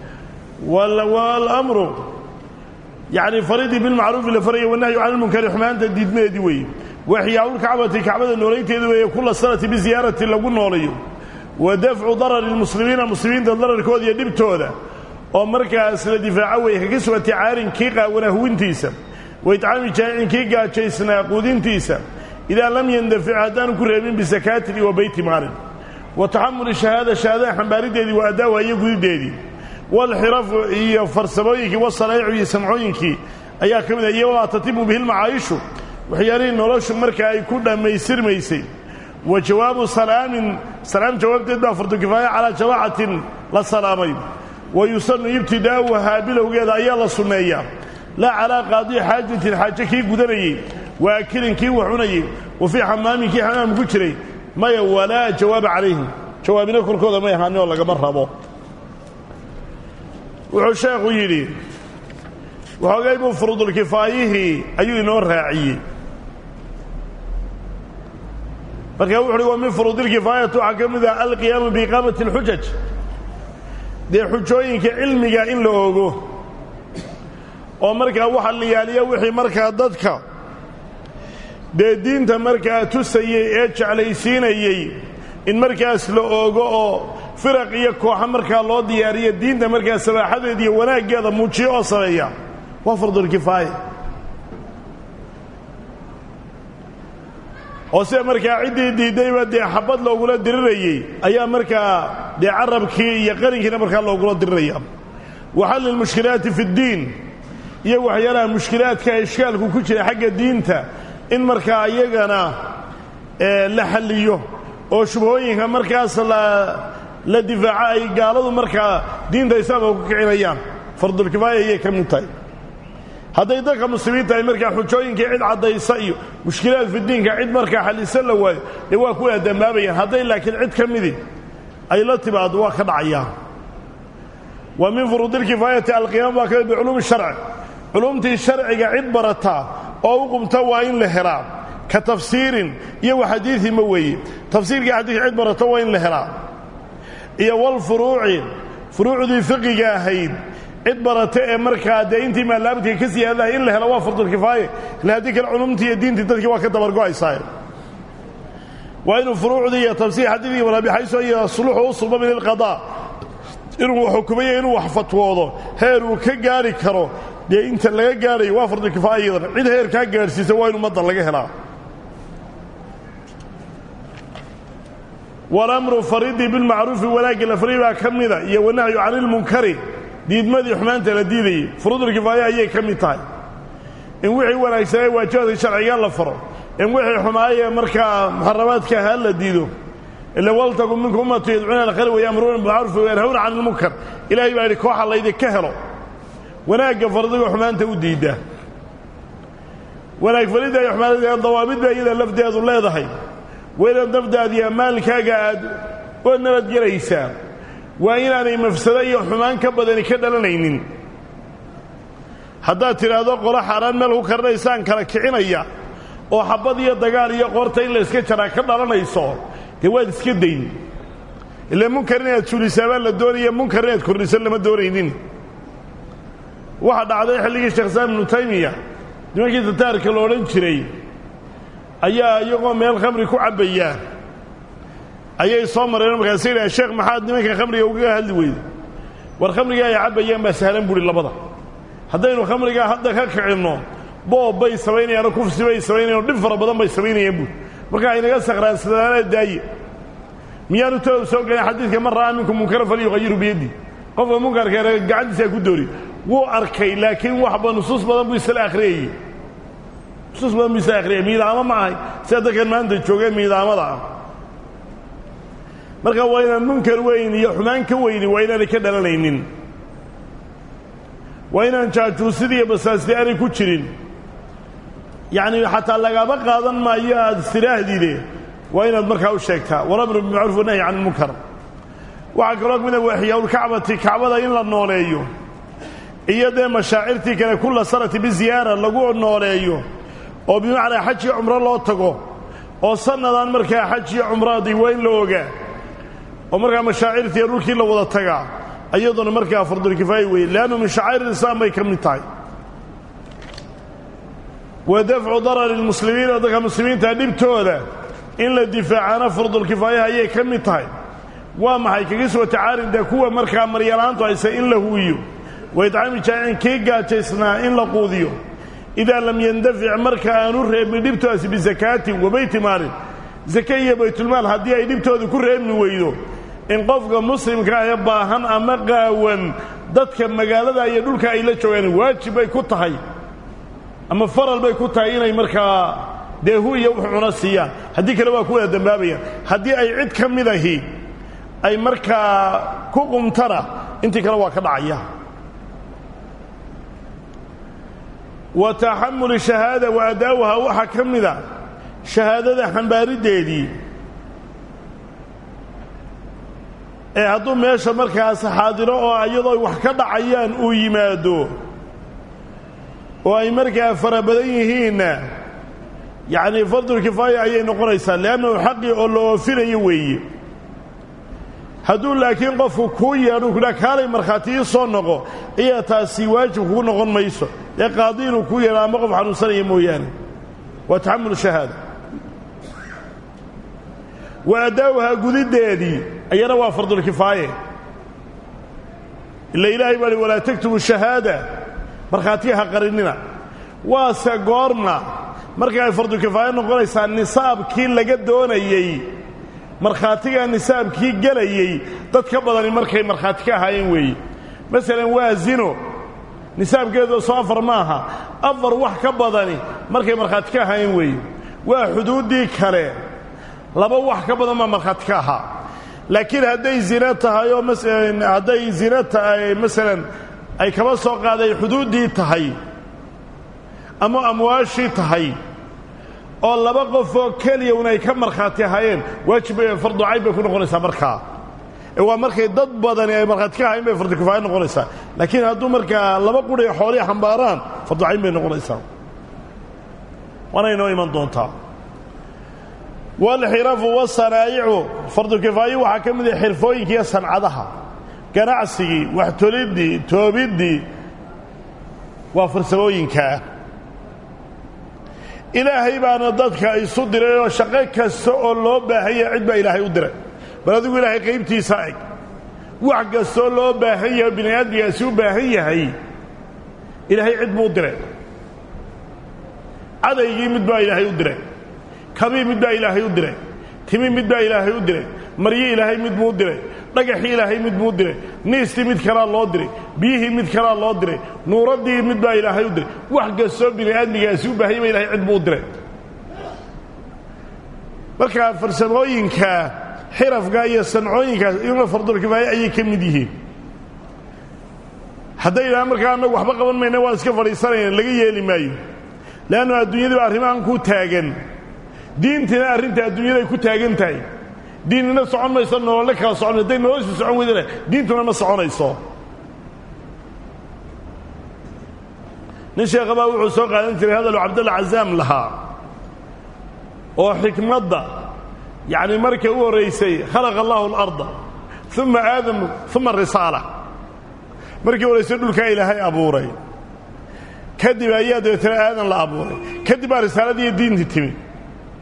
walamru yacni faridii bilmacruufi la faraya wanahyu cani lmunkari xumaanta diidmadeedii weeye waxyaaulkacbati kacbada noolaynteeda weeye kula sanati biziyaarati lagu noolayo wa dafcu darari lmuslimiina muslimiinta dararkooda iyo dhibtooda oo markaas la difaaco weeye kaga sugantay caarin kii qaawana huwintiisa wa itcaami jaa'icin kii gaajaysnaa quudintiisa idaa lam yandafic haddaanu ku reebin bisakaatin wa beyti maalin wa taxamuli shahaada shahaadada xambaarideedii waa addaawa iyo gudideedii walxirafu iyo farsamooyinkii wasalaa'icu iyo samcooyinkii ayaa ka mid ah iyo wamaa tatimu bihi lmacaayishu waxyaalihii noloshu marka ay ku dhammaystirmaysay wa jawaabu salaamin salaam jawaabteed baa fardukifaaya calaa jamaacatin la salaamay wa yusannu ibtidaa'uhaa bilowgeeda ayaa la sunneeyaa laa calaa qaadii xaajatin xaaje kii gudanayey wa akilin kii wax cunayey wa fii xamaamin kii xamaam ku jiray maya walaa jawaaba calayhim jawaabina korkooda may ahaanin oo lagama rabo wuxuu sheekhu yidhi waxoogay buu furuudulkifaayihii ayuu inoo raaciyey markaa wuxu uhi wa min furuudilkifaayati waxaa ka mid ah alqiyaamu biiqaamati alxujaj dee xujooyinka cilmiga in la ogo oo markaa waxa la yaaliya wixii markaa dadka dee diinta markaa tusayey ee jeclaysiinayey in markaas la oogo oo firaq iyo kooxa markaa loo diyaariyo diinta markaa sabaaxadeeda iyo wanaaggeeda muujiyo oo sameeya waa fardulkifaaya oo sida markaa ciddii diiddayba dee xabad loogula dirirayey ayaa markaa dee carabkii iyo qarinkiina markaa loogula diriraya wa xalli lmushkilaati fi ddiin iyo waxyaalaha mushkilaadka ishkaalku ku jira xagga diinta in markaa iyagana la xalliyo oo shubhooyinka markaas la difaaco ay gaaladu markaa diinta islaamka ku kicinayaan fardulkifaaya ayay ka mid tahay hadday dadka muslimiinta ay markaa xujooyinkii cid caddaysa iyo mushkilaad fidiinka cid markaa xallisa la waayo dee waa ku aadambaabayaan hadday laakiin cid ka midi ay la timaado waa ka dhacayaan wa min furuudilkifaayati alqiyaam waa kamid biculuumi sharci culumtii sharciga cid barataa oo u qumta waa in la helaa ka tafsiirin iyo wa xadiidi ma weeye tafsiirkii xadiidka cid barato waa in la helaa iyo walfuruuci furuucdii fiqiga ahayd cid barata ee markaa dee intii maalaabadka ka siyaadaha in la helo waa fardulkifaaye ila haddii kale culumtii iyo diintii dadkii waa ka dabargo'aysaa waa inuu furuucdii iyo tafsiir xadiidkii walaabixayso iyo suluxu u sulba min ilqadaa inuu xukumayo inuu wax fatwoodo heer uu ka gaari karo dee inta laga gaadhayo waa fardulkifaaya iyadana cid heer kaa gaadhsiisa waa in ummadda laga helaa walamru faridii bilmacruufi wanaagga la fari baa ka mida iyo wanahyu cani ilmunkari diidmadii xumaanta la diidayey furuudulkifaaya ayay ka mid tahay in wixii wanaagsanee waajibaadka sharciga la faro in wixii xumaayee markaa muxaramaadka ahaa la diido ila waltakun minkum ummatu yadcuuna alkhayr wayamruuna bilmacruufi wayanhawna cani ilmunkar ilaahay baa yidhi kooxa laydinka helo wanaagga fardiga xumaanta u diidda wanaag faridda iyo xumaanada dawaabid baa iyada lafdeedu leedahay waa inaad nafdaadiya maalkaaga aad oo nabadgelaysaa waa inaanay mafsado iyo xumaan ka badani ka dhalanaynin haddaad tidhaahdo qolo xaaraan meel ku karinaysaan kala kicinaya oo xabad iyo dagaal iyo qoorta in la iska jaraa ka dhalanayso dee waad iska dayn ila munkar inaad suulisaa baa la doonaya munkar inaad kordhisan lama doonaynin waxaa dhacday xilligii sheekh islaam ibnu taymiya nimankii tataarka la odhan jiray ayaa iyagoo meel khamri ku cabbayaa ayay soo mareen markaasa yidhaha sheekh maxaad nimanka khamriga ugaga hadli weyda war khamriga ay cabbayaan baa sahlan buuhi labada haddaynu khamrigaa hadda ka kicinno boob bay samaynayaanoo kufsi bay samaynayan dhib fara badan bay samaynayaan buuri marka aynaga sakraansadaana daaye miyaanu tooda soo gelin xadiidka man ra'aa minkum munkara falyuqayiru biyaddi qofka munkarka gacantiisaa ku doori wuu arkay laakiin waxba nusuus badan buu isla akhriyayey nusuus badan buu isla akhriyay miidaamo ma ahay sida dadkan maanta joogeen miidaamada ah marka waa inaan munkar weyn iyo xumaan ka weyni waa inaanay ka dhalanaynin waa inaan jaajuusid iyo basaasti aanay ku jirin yacni xataa lagaba qaadan maayo aad istiraahdiide waa inaad markaa u sheegtaa walamru bimacruuf wanahyi can ilmunkar waxaa kaloo mida waxyaaulkacbati kacbada in la nooleeyo iyo dee mashaacirtii kale kulla sanati biziyaara lagu nooleeyo oo bimacnaa xaj iyo cumro loo tago oo sannadan markaa xaj iyo cumradii waa in la ogaa oo markaa mashaacirtii dhulkii la wada tagaa iyaduna markaa fardulkifaaya weeye leannu min shacaa'ir ilislaam bay ka mid tahay wa dafcu darari lmuslimiina dadka muslimiinta dhibtooda in la difaacaana fardulkifaayaha ayay ka mid tahay waa maxay kaga soo tacaarin dee kuwa markaa maryalaantu hayse in la huwiyo wa idcaami jaacin kii gaajaysnaa in la quudiyo idaa lam yandafic marka aanu reebin dhibtoodaasi bisakaatin wa beyti maalin sake iyo baytulmaal haddii ay dhibtooda ku reebmi weydo in qofka muslimka ee baahan ama qaawan dadka magaalada iyo dhulka ay la joogaan waajib bay ku tahay ama faral bay ku tahay inay markaa dee hu iyo wux cuno siiyaan haddii kale waa ku wada dambaabayaan haddii ay cid ka mid ahi ay markaa ku qumtana intii kale waa ka dhacaya wa taxamuli shahaada wa adaawuha waxaa ka mida shahaadada xambaariddeedii ee hadduu meesha markaas xaadiro oo iyadoo ay wax ka dhacayaan uu yimaado oo ay markaa fara badan yihiinna yacnii fardulkifaaya ayay noqonaysaa leannahu xaqii oo la oofinayo weeye hadduu laakiin qofku kuu yeedhu kudhaa kaalay markhaati ii soo noqo ayaa taasi waajib kugu noqon mayso ee qaadi inuu kuu yeedho ama qof xanuunsanaya mooyaane waa taxamul shahaada wa addaawuhaa gudiddeedii ayana waa fardulkifaaye ila ilaahay baa hi walaa taktubu shahaada markhaatiga ha qarinina waase goorma marka ay fardulkifaaye noqonaysaa nisaabkii laga doonayey markhaatigaa nisaabkii gelayey dad ka badani markay markhaati ka ahaayeen weeye masalan waa zino nisaabkeedu soo afar maaha afar wax ka badani markay markhaati ka ahaayeen weeye waa xuduuddii kale laba wax ka badan baa markhaati ka ahaa laakiin hadday zino tahay oo hadday zino tahay masalan ay kaba soo qaaday xuduuddii tahay ama amwaashii tahay oo laba qofoo keliya un ay ka markhaati ahaayeen waajib fardu cayn bay ku noqonaysaa markaa ee waa markay dad badani ay markhaati ka ahayen bay fardukifaaya noqonaysaa laakiin hadduu markaa laba quri xoolii xambaaraan fardu cayn bay noqonaysaa waana inoo iman doontaa walxirafu wasanaa'icu fardukifaayo waxaa ka mid ah xirfooyinkiiyo sancadaha ganacsigii waxtoliddii toobiddii waa farsamooyinkaa ilaahay baana dadka isu diray oo shaqo kasta oo loo baahanya cid baa ilaahay u diray bal adigu ilaahay qaybtiisa eg wax kastoo loo baahan yahay bini aadmigaasi u baahan yahay ilaahay cid buu u diray cadaygii mid baa ilaahay u diray kabii mid baa ilaahay u diray timi mid baa ilaahay u diray maryi ilaahay mid buu u diray dhagaxii ilaahay mid buu u diray niistii mid kalaa loo diray biyihii mid kalaa loo diray nuuraddii mid baa ilaahay u diray wax kastoo bini aadmigaasi u baahanya ba ilahay cid buu u diray marka farsamooyinka xirafka iyo sancooyinkaas iyaguna fardulkifaaye ayay ka mid yihiin hadday idhaha markaa annagu waxba qaban mayna waan iska fadhiisanayna laga yeeli maayo leannu adduunyadiiba arrimahan ku taagan diintina arrinta adduunyaday ku taagan tahay diinnina socon mayso nololle kala socon hadday noloshu socon weydana diintuna ma soconayso nin sheekhabaa wuxuu soo qaadan jiray hadalu cabdalla cazaam lahaa oo xikmadda yacni markay u horraysay khalaqa allahu alarda uma aadamu uma risaala markii horraysay dhulkaa ilaahay abuuray kadib ayaa dabeetana aadan la abuuray kadib baa risaaladiiyo diintii timi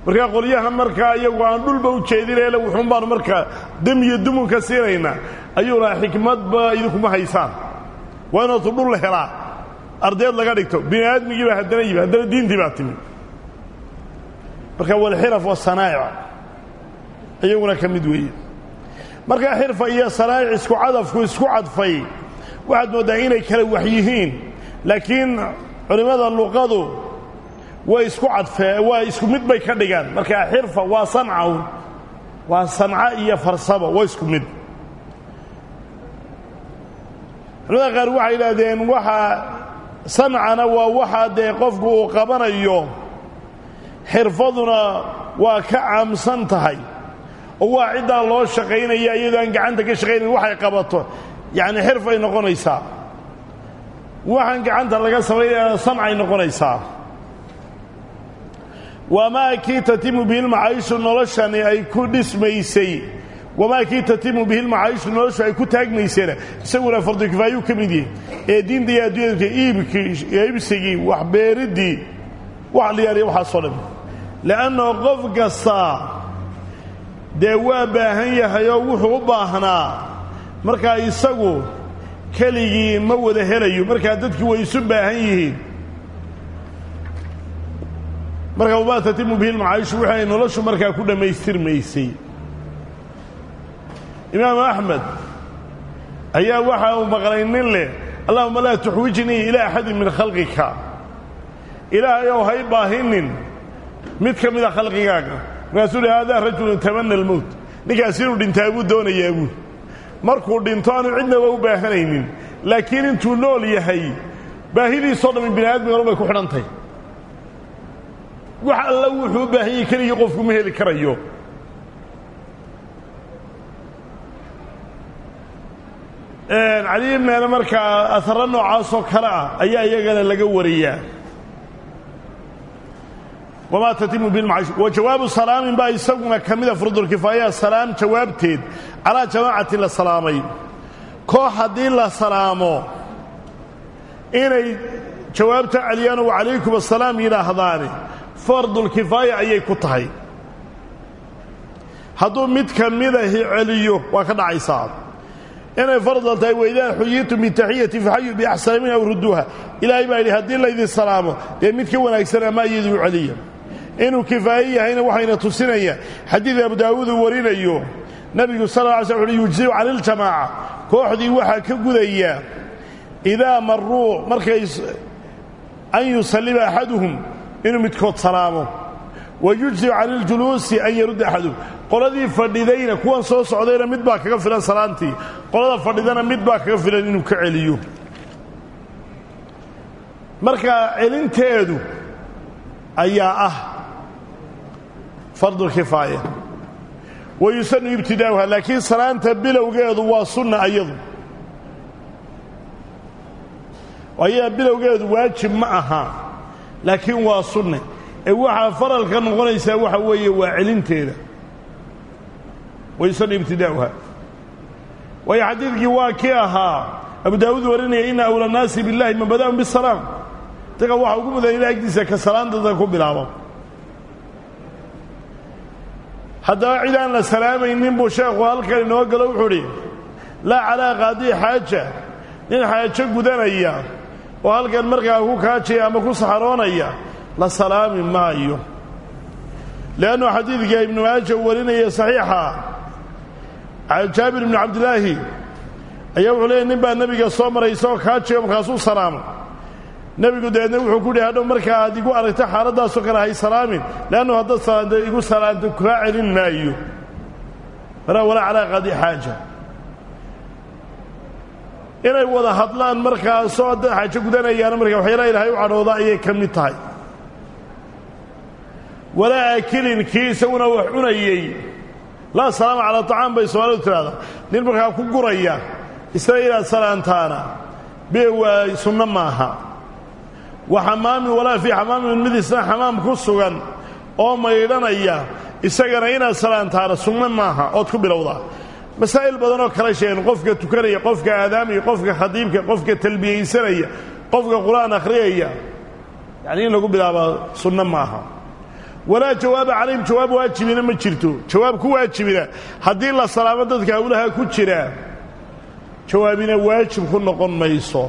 markaa qolyaha markaa iyagu aan dhulba u jeedinayla wuxuun baanu markaa dam iyo dumunka siinaynaa ayuu lahaa xikmadba idinkuma haysaan waa inootu dhul helaa ardeed laga dhigto bini aadmigii baa haddana yimi haddana diintii baa timi marka walxiraf wasanaa'ic iyaguna ka mid weeye markaa xirfa iyo sanaa'ic isku cadafku isku cadfay waxaad mooddaa inay kala wax yihiin laakiin culimmada luqadu way isku cadfee waa isku mid bay ka dhigaan markaa xirfa waa sancawn waa sanca iyo farsamo waa isku mid culimada qaar waxay yidhaahdeen waxaa sancana waa waxaa dee qofku uu qabanayo xirfaduna waa ka caamsan tahay oo waa ciddaa loo shaqaynaya iyadoo aan gacanta ka shaqaynayn waxay qabato yacni xirfay noqonaysaa waxaan gacanta laga samaynayana sancay noqonaysaa wamaa kii tatimu bihi lmacaayishu noloshani ay ku dhismaysay wamaa kii tatimu bihi lmacaayishu noloshu ay ku taagmaysayna isaguna fardu kifaayuu ka mid yahay ee diinta iyo adduunyadka iibkii iibsigii waxbeeriddii wax liyaariya waxaasoo dhan le'annao qof kastaa dee waa baahan yahay oo wuxuu u baahnaa markaa isagu keligii ma wada helayo markaa dadkii way isu baahan yihiin marka wamaa tatimu bihi lmacaayishu wixii ay noloshu markaa ku dhammaystirmaysay imaamu axmed ayaa waxa uu maqlay nin leh allahuma laa tuxwijnii ilaa axadin min khalqika ilaahay ow hay baahinin mid ka mida khalqigaaga markaasuu hi haadaa rajulun tamana almowt ninkaas inuu dhintaa buu doonayaa buul markuu dhinto aanu cidnaba u baahanaynin laakiin intuu nool yahay baahidiisoo dhammi bini aadmigan bay ku xidhantahy wax alla wuxuu u baahan yahay keligii qofku ma heli karayo cali ibneena markaa aharo noocaasoo kale ah ayaa iyagana laga wariyaa wamaa tatimu bilmacash wa jawaabu salaamin baa isaguna ka mida furdulkifaaya salaam jawaabteed calaa jamaacati la salaamay koox haddii la salaamo inay jawaabta celiyaan wa calaykum assalaam yidhaahdaani fardulkifaaya ayay ku tahay hadduu mid ka midahi celiyo waa ka dhacaysaa inay fardal tahay waidaa xuyitum bitaxiyati faxayu biaxsana min aw rudduuha ilaahay baa yidhi haddii laydin salaamo dee mid ka wanaagsan ama iyaduu celiya inuu kifaaye yahayna waxayna tusinayaan xadiid abu daawuud uu warinayo nebigu sal lla alay sl uhi yujziu cani iljamaaca kooxdii waxaa ka gudaya idaa maruu markay an yusallima axaduhum inuu midkood salaamo wa yujziu cani iljuluusi an yarudda axaduhum qoladii fadhidayna kuwan soo socdayna mid baa kaga filan salaantii qolada fadhidana mid baa kaga filan inuu ka celiyo marka celinteedu ayaa ah fardulkifaaya wa yusanu ibtidaa'uha laakiin salaanta bilowgeedu waa sunna ayadu ayadaa bilowgeedu waajib ma aha laakiin waa sunne ee waxaa faralka noqonaysaa waxa weeye waa celinteeda wayusanu ibtidaa'uha waayo xadiidkii waa kii ahaa abu daawuud warinaya ina awla naasi billahi man bada'um bisalaam daga waxa ugu mudan ila agtiisa ka salaantada ku bilaabo haddaba cid aan la salaamaynin buu sheekhu halkan inoo galo wuxuu udhi laa calaa qaadii xaaja nin xaajo gudanaya oo halkan markaa ku kaajaya ama ku saxaroonaya la salaami maayo leannu xadiidka ibnu maaja uu warinaya saxiixa jaabir ibnu cabdilaahi ayaa wuxuu leeyay nin baa nebiga soo maray isagoo kaajayo markaasuu salaamo nebigu dabeedna wuxuu ku yihi hadhow markaa aad igu aragta xaaladdaasoo kale hay salaamin leannu haddaad salaanta igu salaanto kaa celin maayo walaa walaa calaa qaadi xaaja inay wada hadlaan markaasoo dad xaajo gudanayaana markaa waxyaalaha ilaahay u cadhooda ayay ka mid tahay walaa aakilin kii isaguna wax cunayey laa salaama calaa طacaam bay soomaalidu tidhahdaa nin markaa ku guraya isna inaad salaantaana be waa sunno maaha wa xamaamin walaa fii xamaamin mid isna xamaam ku sugan oo maydhanaya isagana inaad salaantaana sunno maaha ood ku bilowdaa masaa'il badanoo kala sheegeen qofka tukanaya qofka aadaamaya qofka khadiibka qofka talbiyaysanaya qofka qur-aan akhriyaya yacni in lagu bilaabaa sunno maaha walaa jawaaba calayhim jawaab waajibina ma jirto jawaab ku waajibina haddii la salaamo dadka hawlaha ku jira jawaabina waajib ku noqon mayso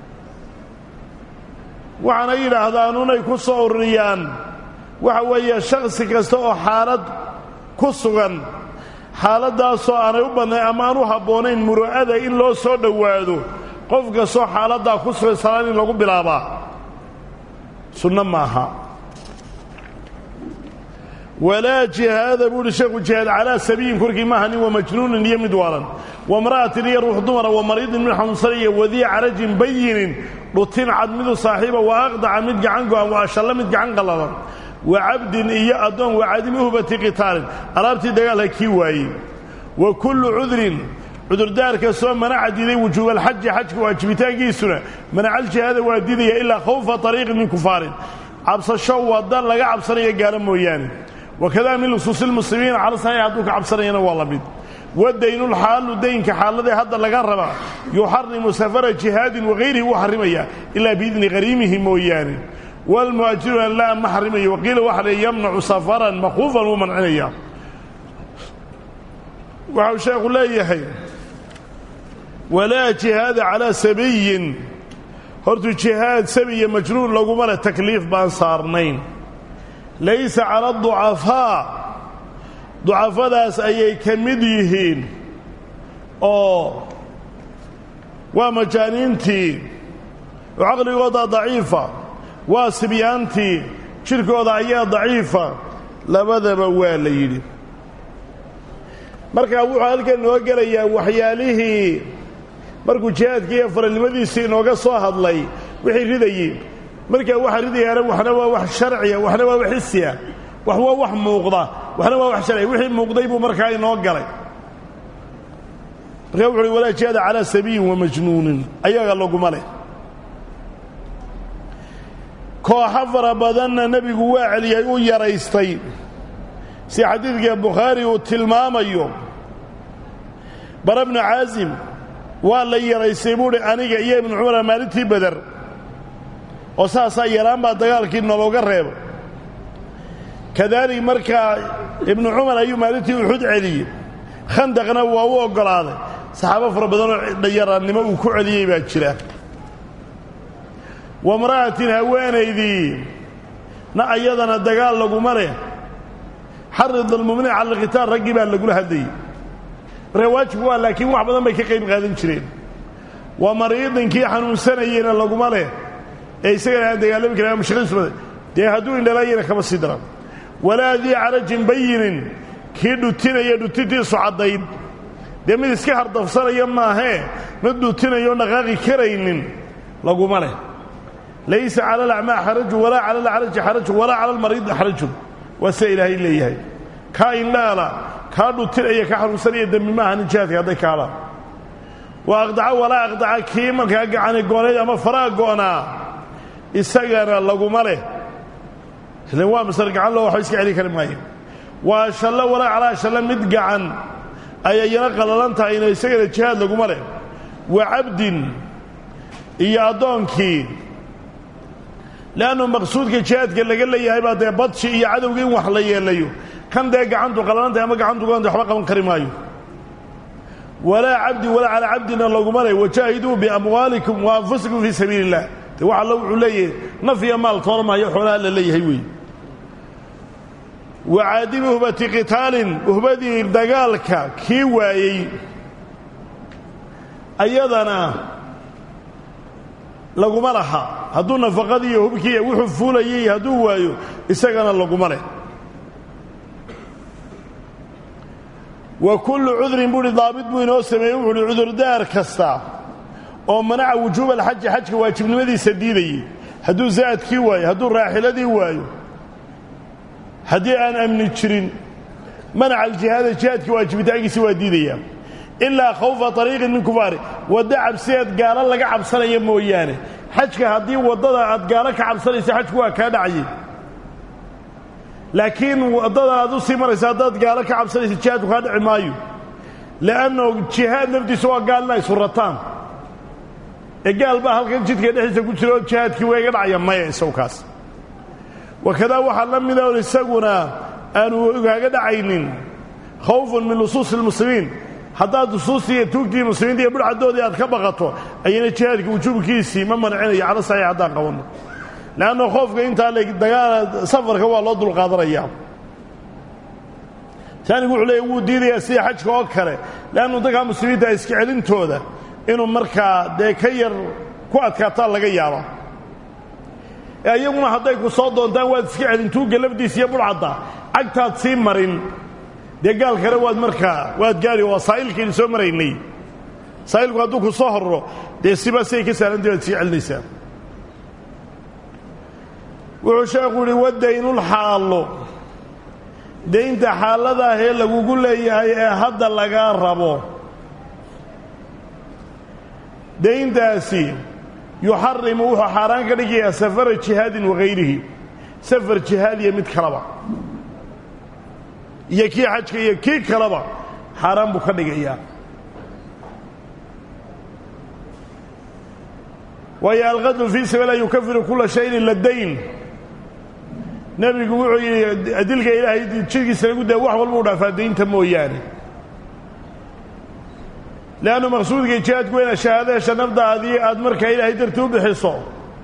waxaana yidhaahdaan unay ku soo ururiyaan waxa weeye shakhsi kasta oo xaalad ku sugan xaaladdaasoo aanay u badnayn ama aan u habboonayn muru'ada in loo soo dhowaado qof kastoo xaaladdaa ku sugan salaan in lagu bilaabaa sunno maaha walaa jihaada buu uhi sheekhu jihaad calaa sabiyin korkii maaha nin wa majnuunin iyo mid waalan wamra'atin iyo ruux dumara wa mariidin mid xanuunsan iyo wadii carajin bayinin dhutin cad midu saaxiiba wa aqdaca mid gacan go'an wa ashallo mid gacan qallalan wa cabdin iyo addoon wa cadimi uhbati qitaalin alaabtii dagaalka kii waayey wa kullu cudrin cudurdaar kastoo manaca diiday wujuubalxaji xajka waajibitaankiisuna manacaljihaada waa diidaya ilaa khawfa ariiqin min kufaarin cabsasho wadda laga cabsanayo gaalo mooyaane wakadaa min lusuusilmuslimiina calasaxix hadduu ka cabsanayana waa la mid wadaynulxaalu daynka xaaladee hadda laga rabaa yuxarimu safara jihaadin wagayrihi wuu xarimaya ilaa biidni qariimihi mooyaane waalmu'ajiruna laa ma xarimayo waqiila waxa le yamnacu safaran makuufan wuu mancinaya waxau sheekhu leeyahay walaa jihaada calaa sabiyin hortuu jihaad sabiya majnuun laguma leh takliif baan saarnayn laysa cala ducafaa ducafadaas ayay ka mid yihiin oo waa majaaniintii oo caqligooda daciifa waa sibyaantii jidhkooda ayaa daciifa labadaba waa la yidhi markaa wuxuu halkan noo gelayaa waxyaalihii markuu jihaadkii iyo faralnimadiisii inooga soo hadlay wixii ridayey markaa waxa ridayaana waxna waa wax sharciya waxna waa wax xisiya wax waa wax muuqda waxna waa wax sharciya wixii muuqday buu markaa inoo galay markaa wuxu uhi walaa jihaada calaa sabiyin wa majnuunin ayaga laguma leh kooxo fara badanna nebigu waa celiyay u yaraystay si xadiidka bukhaari uu tilmaamayo bara bnu caasim waa la yaraystay buuhi aniga iyo ibnu cumara maalintii beder oo saasaa yaraan baa dagaalkii nologa reeba kadaalik markaa ibnu cumar ayuu maalintii uxud celiyey khandaqna waa u oggolaaday saxaabo fara badanoo dhayaraannimo uu ku celiyey baa jira wamra'atin haweenaydii na ayadana dagaal laguma leh xarid almuminic cala alkhitaal raggii baa lagula hadlayey markaa waajibku waa laakiin wax badan bay ka qayb qaadan jireen waa mariidinkii xanuunsanayeyna laguma leh ee isagana aan dagaalami karin ama shaqadiisumada dee hadduu indhalaayana kama sii daran walaa dii carajin bayinin kii dhutinaya dhutintiisu caddayd dee mid iska hardafsanaya maahee mid dhutinayo dhaqaaqi karaynin laguma leh laysa cala alacmaa xarajun walaa cala alcaraji xarajun walaa cala almariidi xarajun waa sida ilaahay leeyahay kaa indhaala kaa dhutinaya ka xanuunsanaya dembi maaha nin jihaadka hadday kaadhaan waa aqdaco walaa aqdaca kii markaa gacani goonayd ama faraa go'naa isagana laguma leh ilan waa masar gacan loo waxba iska celi kari maayo waa shallo walaa calaa shallo mid gacan ayay yana qallalan tahayna isagana jihaad laguma leh wa cabdin iyo addoonkii leannu maqsuudka jihaadka laga leeyahay baa dee badshi iyo cadowga in wax la yeelayo kan dee gacantu qallalantahay ama gacantu goonta waxba qaban kari maayo walaa cabdi walaa calaa cabdina laguma leh wajaahiduu biamwaalikum wa anfusikum fii sabiili illah de wax alla wuxuu leeyahay naf iyo maal toormaayo xoolaha la leeyahay weeye wa caadimi uhbati qitaalin uhbadii dagaalka kii waayey ayadana laguma laha hadduu nafaqadii iyo hubkii wuxuu fuulayay hadduu waayo isagana laguma leh wa kullu cudrin buuhi daabit buu inoo sameeyey wuxuuhi cudurdaar kasta oo manaca wujuuba alxaji xajka waajibnimadiisa diidayey hadduu zaadkii waayo hadduu raaxiladii waayo haddii aan amni jirin manaca aljihaada jihaadkii waajibitaankiisa waa diidaya ilaa khawfa ariiqin min kufaari waddo cabsideed gaalo laga cabsanaya mooyaane xajka haddii waddada aad gaalo ka cabsanaysa xajku waa kaa dhacayey laakiin waddada aad u sii maraysa haddaad gaalo ka cabsanaysa jihaadku kaa dhici maayo le'anno jihaad naftiisa waa gaal inay surataan ee gaal baa halkan jidka dhexdiisa ku jira oo jihaadkii waa iga dhacaya maya isagkaas wakadaa waxaa la mida on isaguna aanu ogaaga dhacaynin khawfun min lusuusi lmuslimiin haddaad lusuustii iyo tuugtii muslimiinta iyo budhcadoodii aad ka baqato ayana jihaadka wujuubkiisii ma mancinayo cala saxiix haddaan qabanno leanna khoofka intaa le dagaal safarka waa loo dulqaadanayaa taanigu wuxuu leeya wuu diidayaa sida xajka oo kale leannu dadkaa muslimiinta iska celintooda inuu markaa dee ka yar ku adkaataa laga yaaba ee iyaguna hadday ku soo doontaan waad iska celin tuugga lafdiisa iyo budhcadda cagtaad sii marin dee gaal kale waad markaa waad gaari waa saa'ilkaynu soo maraynay saa'ilku hadduu ku soo horro dee siba siday ka saalantahi waad sii celinaysaa wuxuu sheekhu yidhi wadaynulxaallo daynta xaaladaahee lagugu leeyahay ee hadda lagaa rabo dayntaasi yuxarimu wuxuu xaaraan ka dhigayaa safara jihaadin wagayrihi safar jihaad iyo mid kaleba iyo kii xajka iyo kii kaleba xaaraan buu ka dhigayaa waayo alqadlu fii sabiila yukafiru kula shayin ila dayn nebigu wuxuu yidhi adilka ilaahay jidkiisa lagu daa wax walba u dhaafaa daynta mooyaane leannu maqsuudka jihaadku weyna shahaadaesha nafdaadii aad markaa ilaahay dartii u bixiso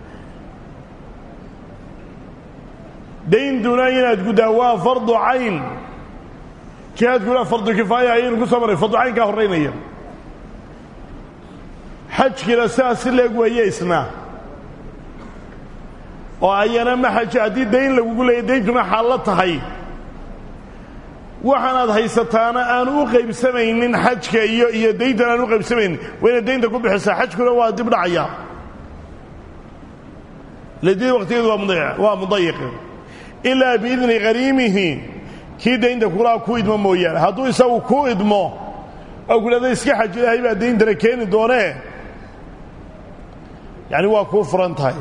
dayntuna inaad guddaa waa fardu cayn jihaadkuna fardu kifaaya ayaynu ku soo marray fardu caynkaa horraynaya xajkiina sidaas si leeg weeye isna oo ayana ma xaji haddii dayn lagugu leeyay dayntuna xaallo tahay waxaanaad haysataana aan u qaybsamaynin xajka iyo iyo dayntan aan u qaybsamaynin waa inaad daynta ku bixisaa xajkuna waa dib dhacaya ladii waqtigeedu waa mudayiq ilaa biidni qariimihi kii daynta kulaa ku idmo mooyaane hadduu isagu ku idmo oo kudhahda iska xaj ilaahay baa dayntana keeni doonee yacni waa kuu furan tahay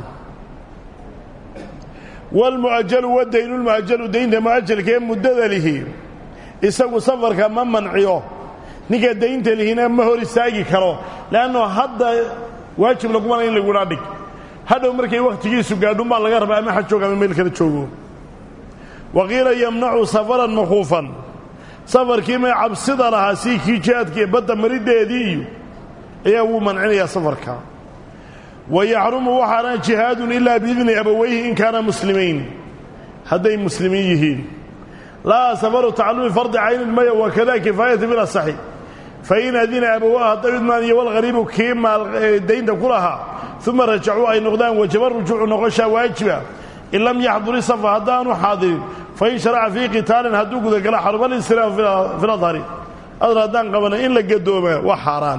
waalmu'ajalu wadaynulmu'ajalu daynta mu'ajalka ee muddada lihi isagu safarka ma manciyo ninka daynta lihina ma hor istaagi karo le'anno hadda waajib lagumana in lagudhaa dhig hadhow markay wakhtigiisu gaadhun baa laga rabaa ama xaj jooga ama meel kala joogo wa qiila yamnacu safaran makhuufan safarkii may cabsida lahaa sii kii jihaadkii badda mariddeedii iyo ayaa wuu mancinayaa safarka wa yaxrumu waxaana jihaadun ilaa biidni abawayhi in kaana muslimiin hadday muslimiin yihiin laa safaru tacallumi fardi caynin maya wakada kifaayati bilasaxi fain adina abawaa hadday idmaan iyo walghariibu kii maal daynta ku lahaa uma rajacuu ay noqdaan wajaba rujuucu noqoshaa waajiba in lam yaxduri safa haddaanu xaadirin fain sharaca fii qitaalin hadduu gudagala xarubalinsiraam fi ladhari adar haddaan qabana in la gadoomaa waa xaaraan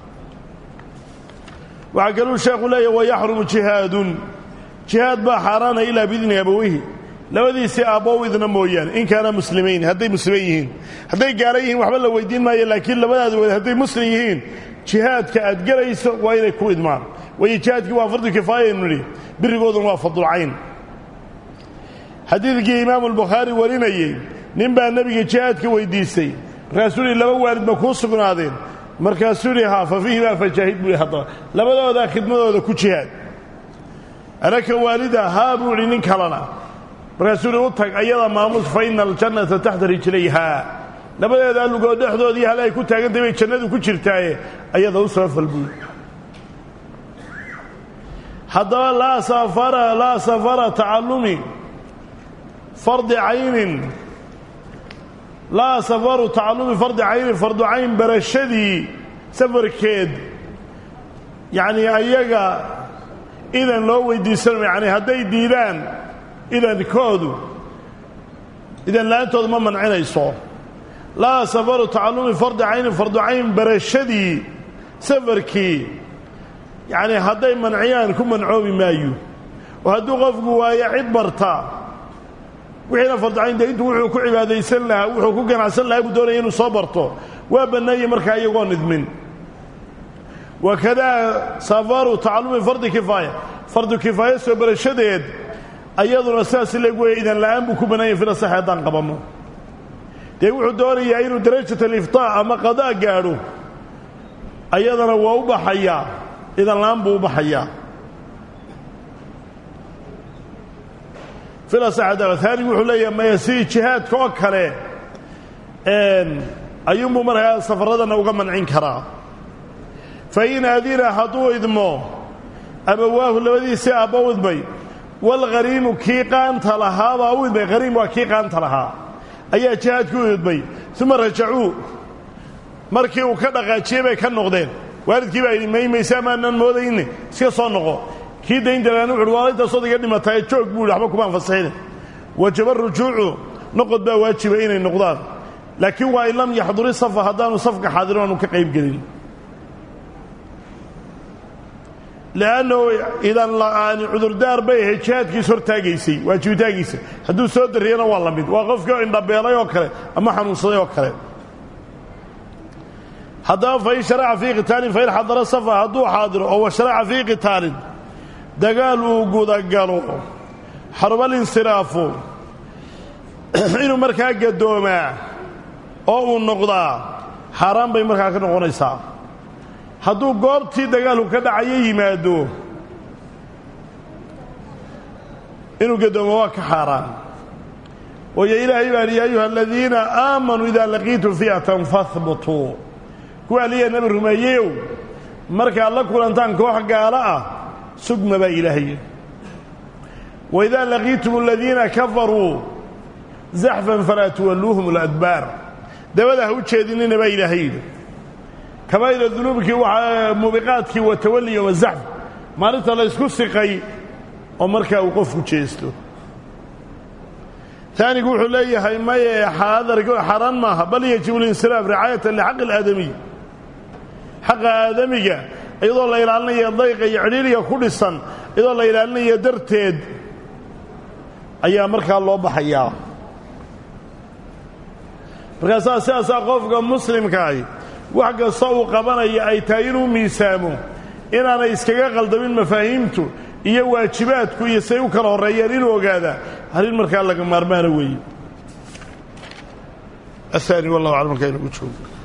waxaa kaluu sheekhu leeyahy wayaxrumu jihaadun jihaad baa xaaraana ilaa biidni abaweyhi labadiisii aabbow idna mooyaane in kaana muslimiin hadday muslimiin yihiin hadday gaala yihiin waxba la weydiin maayo laakiin labadaada wed hadday muslim yihiin jihaadka aad gelayso waa inay ku idmaan waayo jihaadkii waa fardu kifaayaynu nidhi birigooduna waa fadulcayn xadiidkii imaamu albukhaari warinayey nin baa nebiga jihaadka weydiistay markaasuu yihi laba waalid ma kuu sugnaadeen markaasuu yidhi haa fa fiihi baa fajaahid buu yidhi haddaba labadoodaa khidmadooda ku jihaad anaka waalida haa buu idhi nin kalena markaasuu yidhi u tag ayada maamuus fa ina aljannata taxta rijlayhaa labadeedaa lugood dhexdoodii hale ay ku taagantahay bay jannadu ku jirtaaye ayada u soo fal buui haddaba laa safara laa safara tacallumi fardi caynin laa safaru tacallumi fardi caynin fardu cayn barashadii safarkeed yacnii ayaga idan loo weydiisanma yani hadday diidaan idankoodu idan la-aantooda ma mancinayso laa safaru tacallumi fardi caynin fardu cayn barashadii safarkii yacnii hadday manciyaan ku mancoobi maayo oo hadduu qofku waayo cid barta wixiina farducayn dee intuu wuxuu ku cibaadaysan lahaa wuxuu ku ganacsan lahaa buu doonaya inuu soo barto waa bannaayey markaa iyagoo nidmin wakadaa safaru tacallumi fardi kifaaya fardu kifaaya soo barashadeed ayaduna sidaas leeg weeye idan la'aan buu ku bannaanyay fila sax haddaan qabanno dee wuxuu doonayaa inuu darajat aliftaa ama qadaa gaadho ayadana waa u baxayaa idan la'aan buu u baxayaa filasaxadaanigu wuxuu leeyahay maya sidii jihaadka oo kale ayuunbuu markaa safaradana uga mancin karaa fa in adina hadduu idmo abawaahu labadiisii aabba u idmay walghariimu kii qaanta lahaabaa u idmay hariim waa kii qaanta lahaa ayaa jihaadkii u idmay uma rajacuu markii uu ka dhaqaajiyey bay ka noqdeen waalidkii baa yidhi maymayse amaanaan moodayne iska soo noqo kii daynjalaana wuxuuhi waa intaas odayga dhimataaye joog buu yidhi waxba kumaan fasaxine wajaba rujuucu noqod baa waajiba inay noqdaan laakiin waa in lam yaxduri safa haddaanu safka xaadirin aanu ka qayb gelin li'annahu idan la'aani cudurdaar bay ahayd jihaadkiis hortaagaysay waajibitaankiisa hadduu soo darriyana waa la mid waa qofkii oo indhabeelay oo kale ama xanuunsaday oo kale haddaba fain sharaca fii qitaalin fain xadara safa hadduu xaadiro oo washaraca fii qitaalin dagaal uu gudagalo xarubalinsiraafu inuu markaa gadoomaa oo uu noqdaa xaaraan bay markaa ka noqonaysaa hadduu goobtii dagaalku ka dhacayo yimaado inuu gadoomo waa ka xaaraan waayo ilaahay baa hi ya ayuha aladiina aamanuu idaa laqiitum fi'atan fahbutuu kuwa aliya nabi rumeeyeyow markaad la kulantaan koox gaalo ah sugma baa ilaahay waidaa laqiitum aladiina kafaruu zaxfan falaa tuwalluuhum aladbaar dabada ha u jeedinina baa ilaahay yidhi kabaa'ira dunuubkii waxaa muubiqaadkii wa tawalli yowma zaxf maalinta la ysku siqay oo markaa uu qofku jeesto taanigu wuxuu leeyahay maye xaaraan maaha bal yajibu linsiraaf ricaayatan lixaqi alaadamiy xaqa aadamiga iyadoo la ilaalinaya dayqa iyo cidhiiriga ku dhisan iyadoo la ilaalinaya darteed ayaa markaa loo baxayaa markaasaa sidaasaa qofka muslimkaahi wax kasta uu qabanaya ay tahay inuu miisaamo inaanay iskaga qaldamin mafaahiimtu iyo waajibaadku iyo say u kala horreeyeen inuu ogaadaa arrin markaa laga maarmaana weeye aani wallahu aclam markaa inagu joogo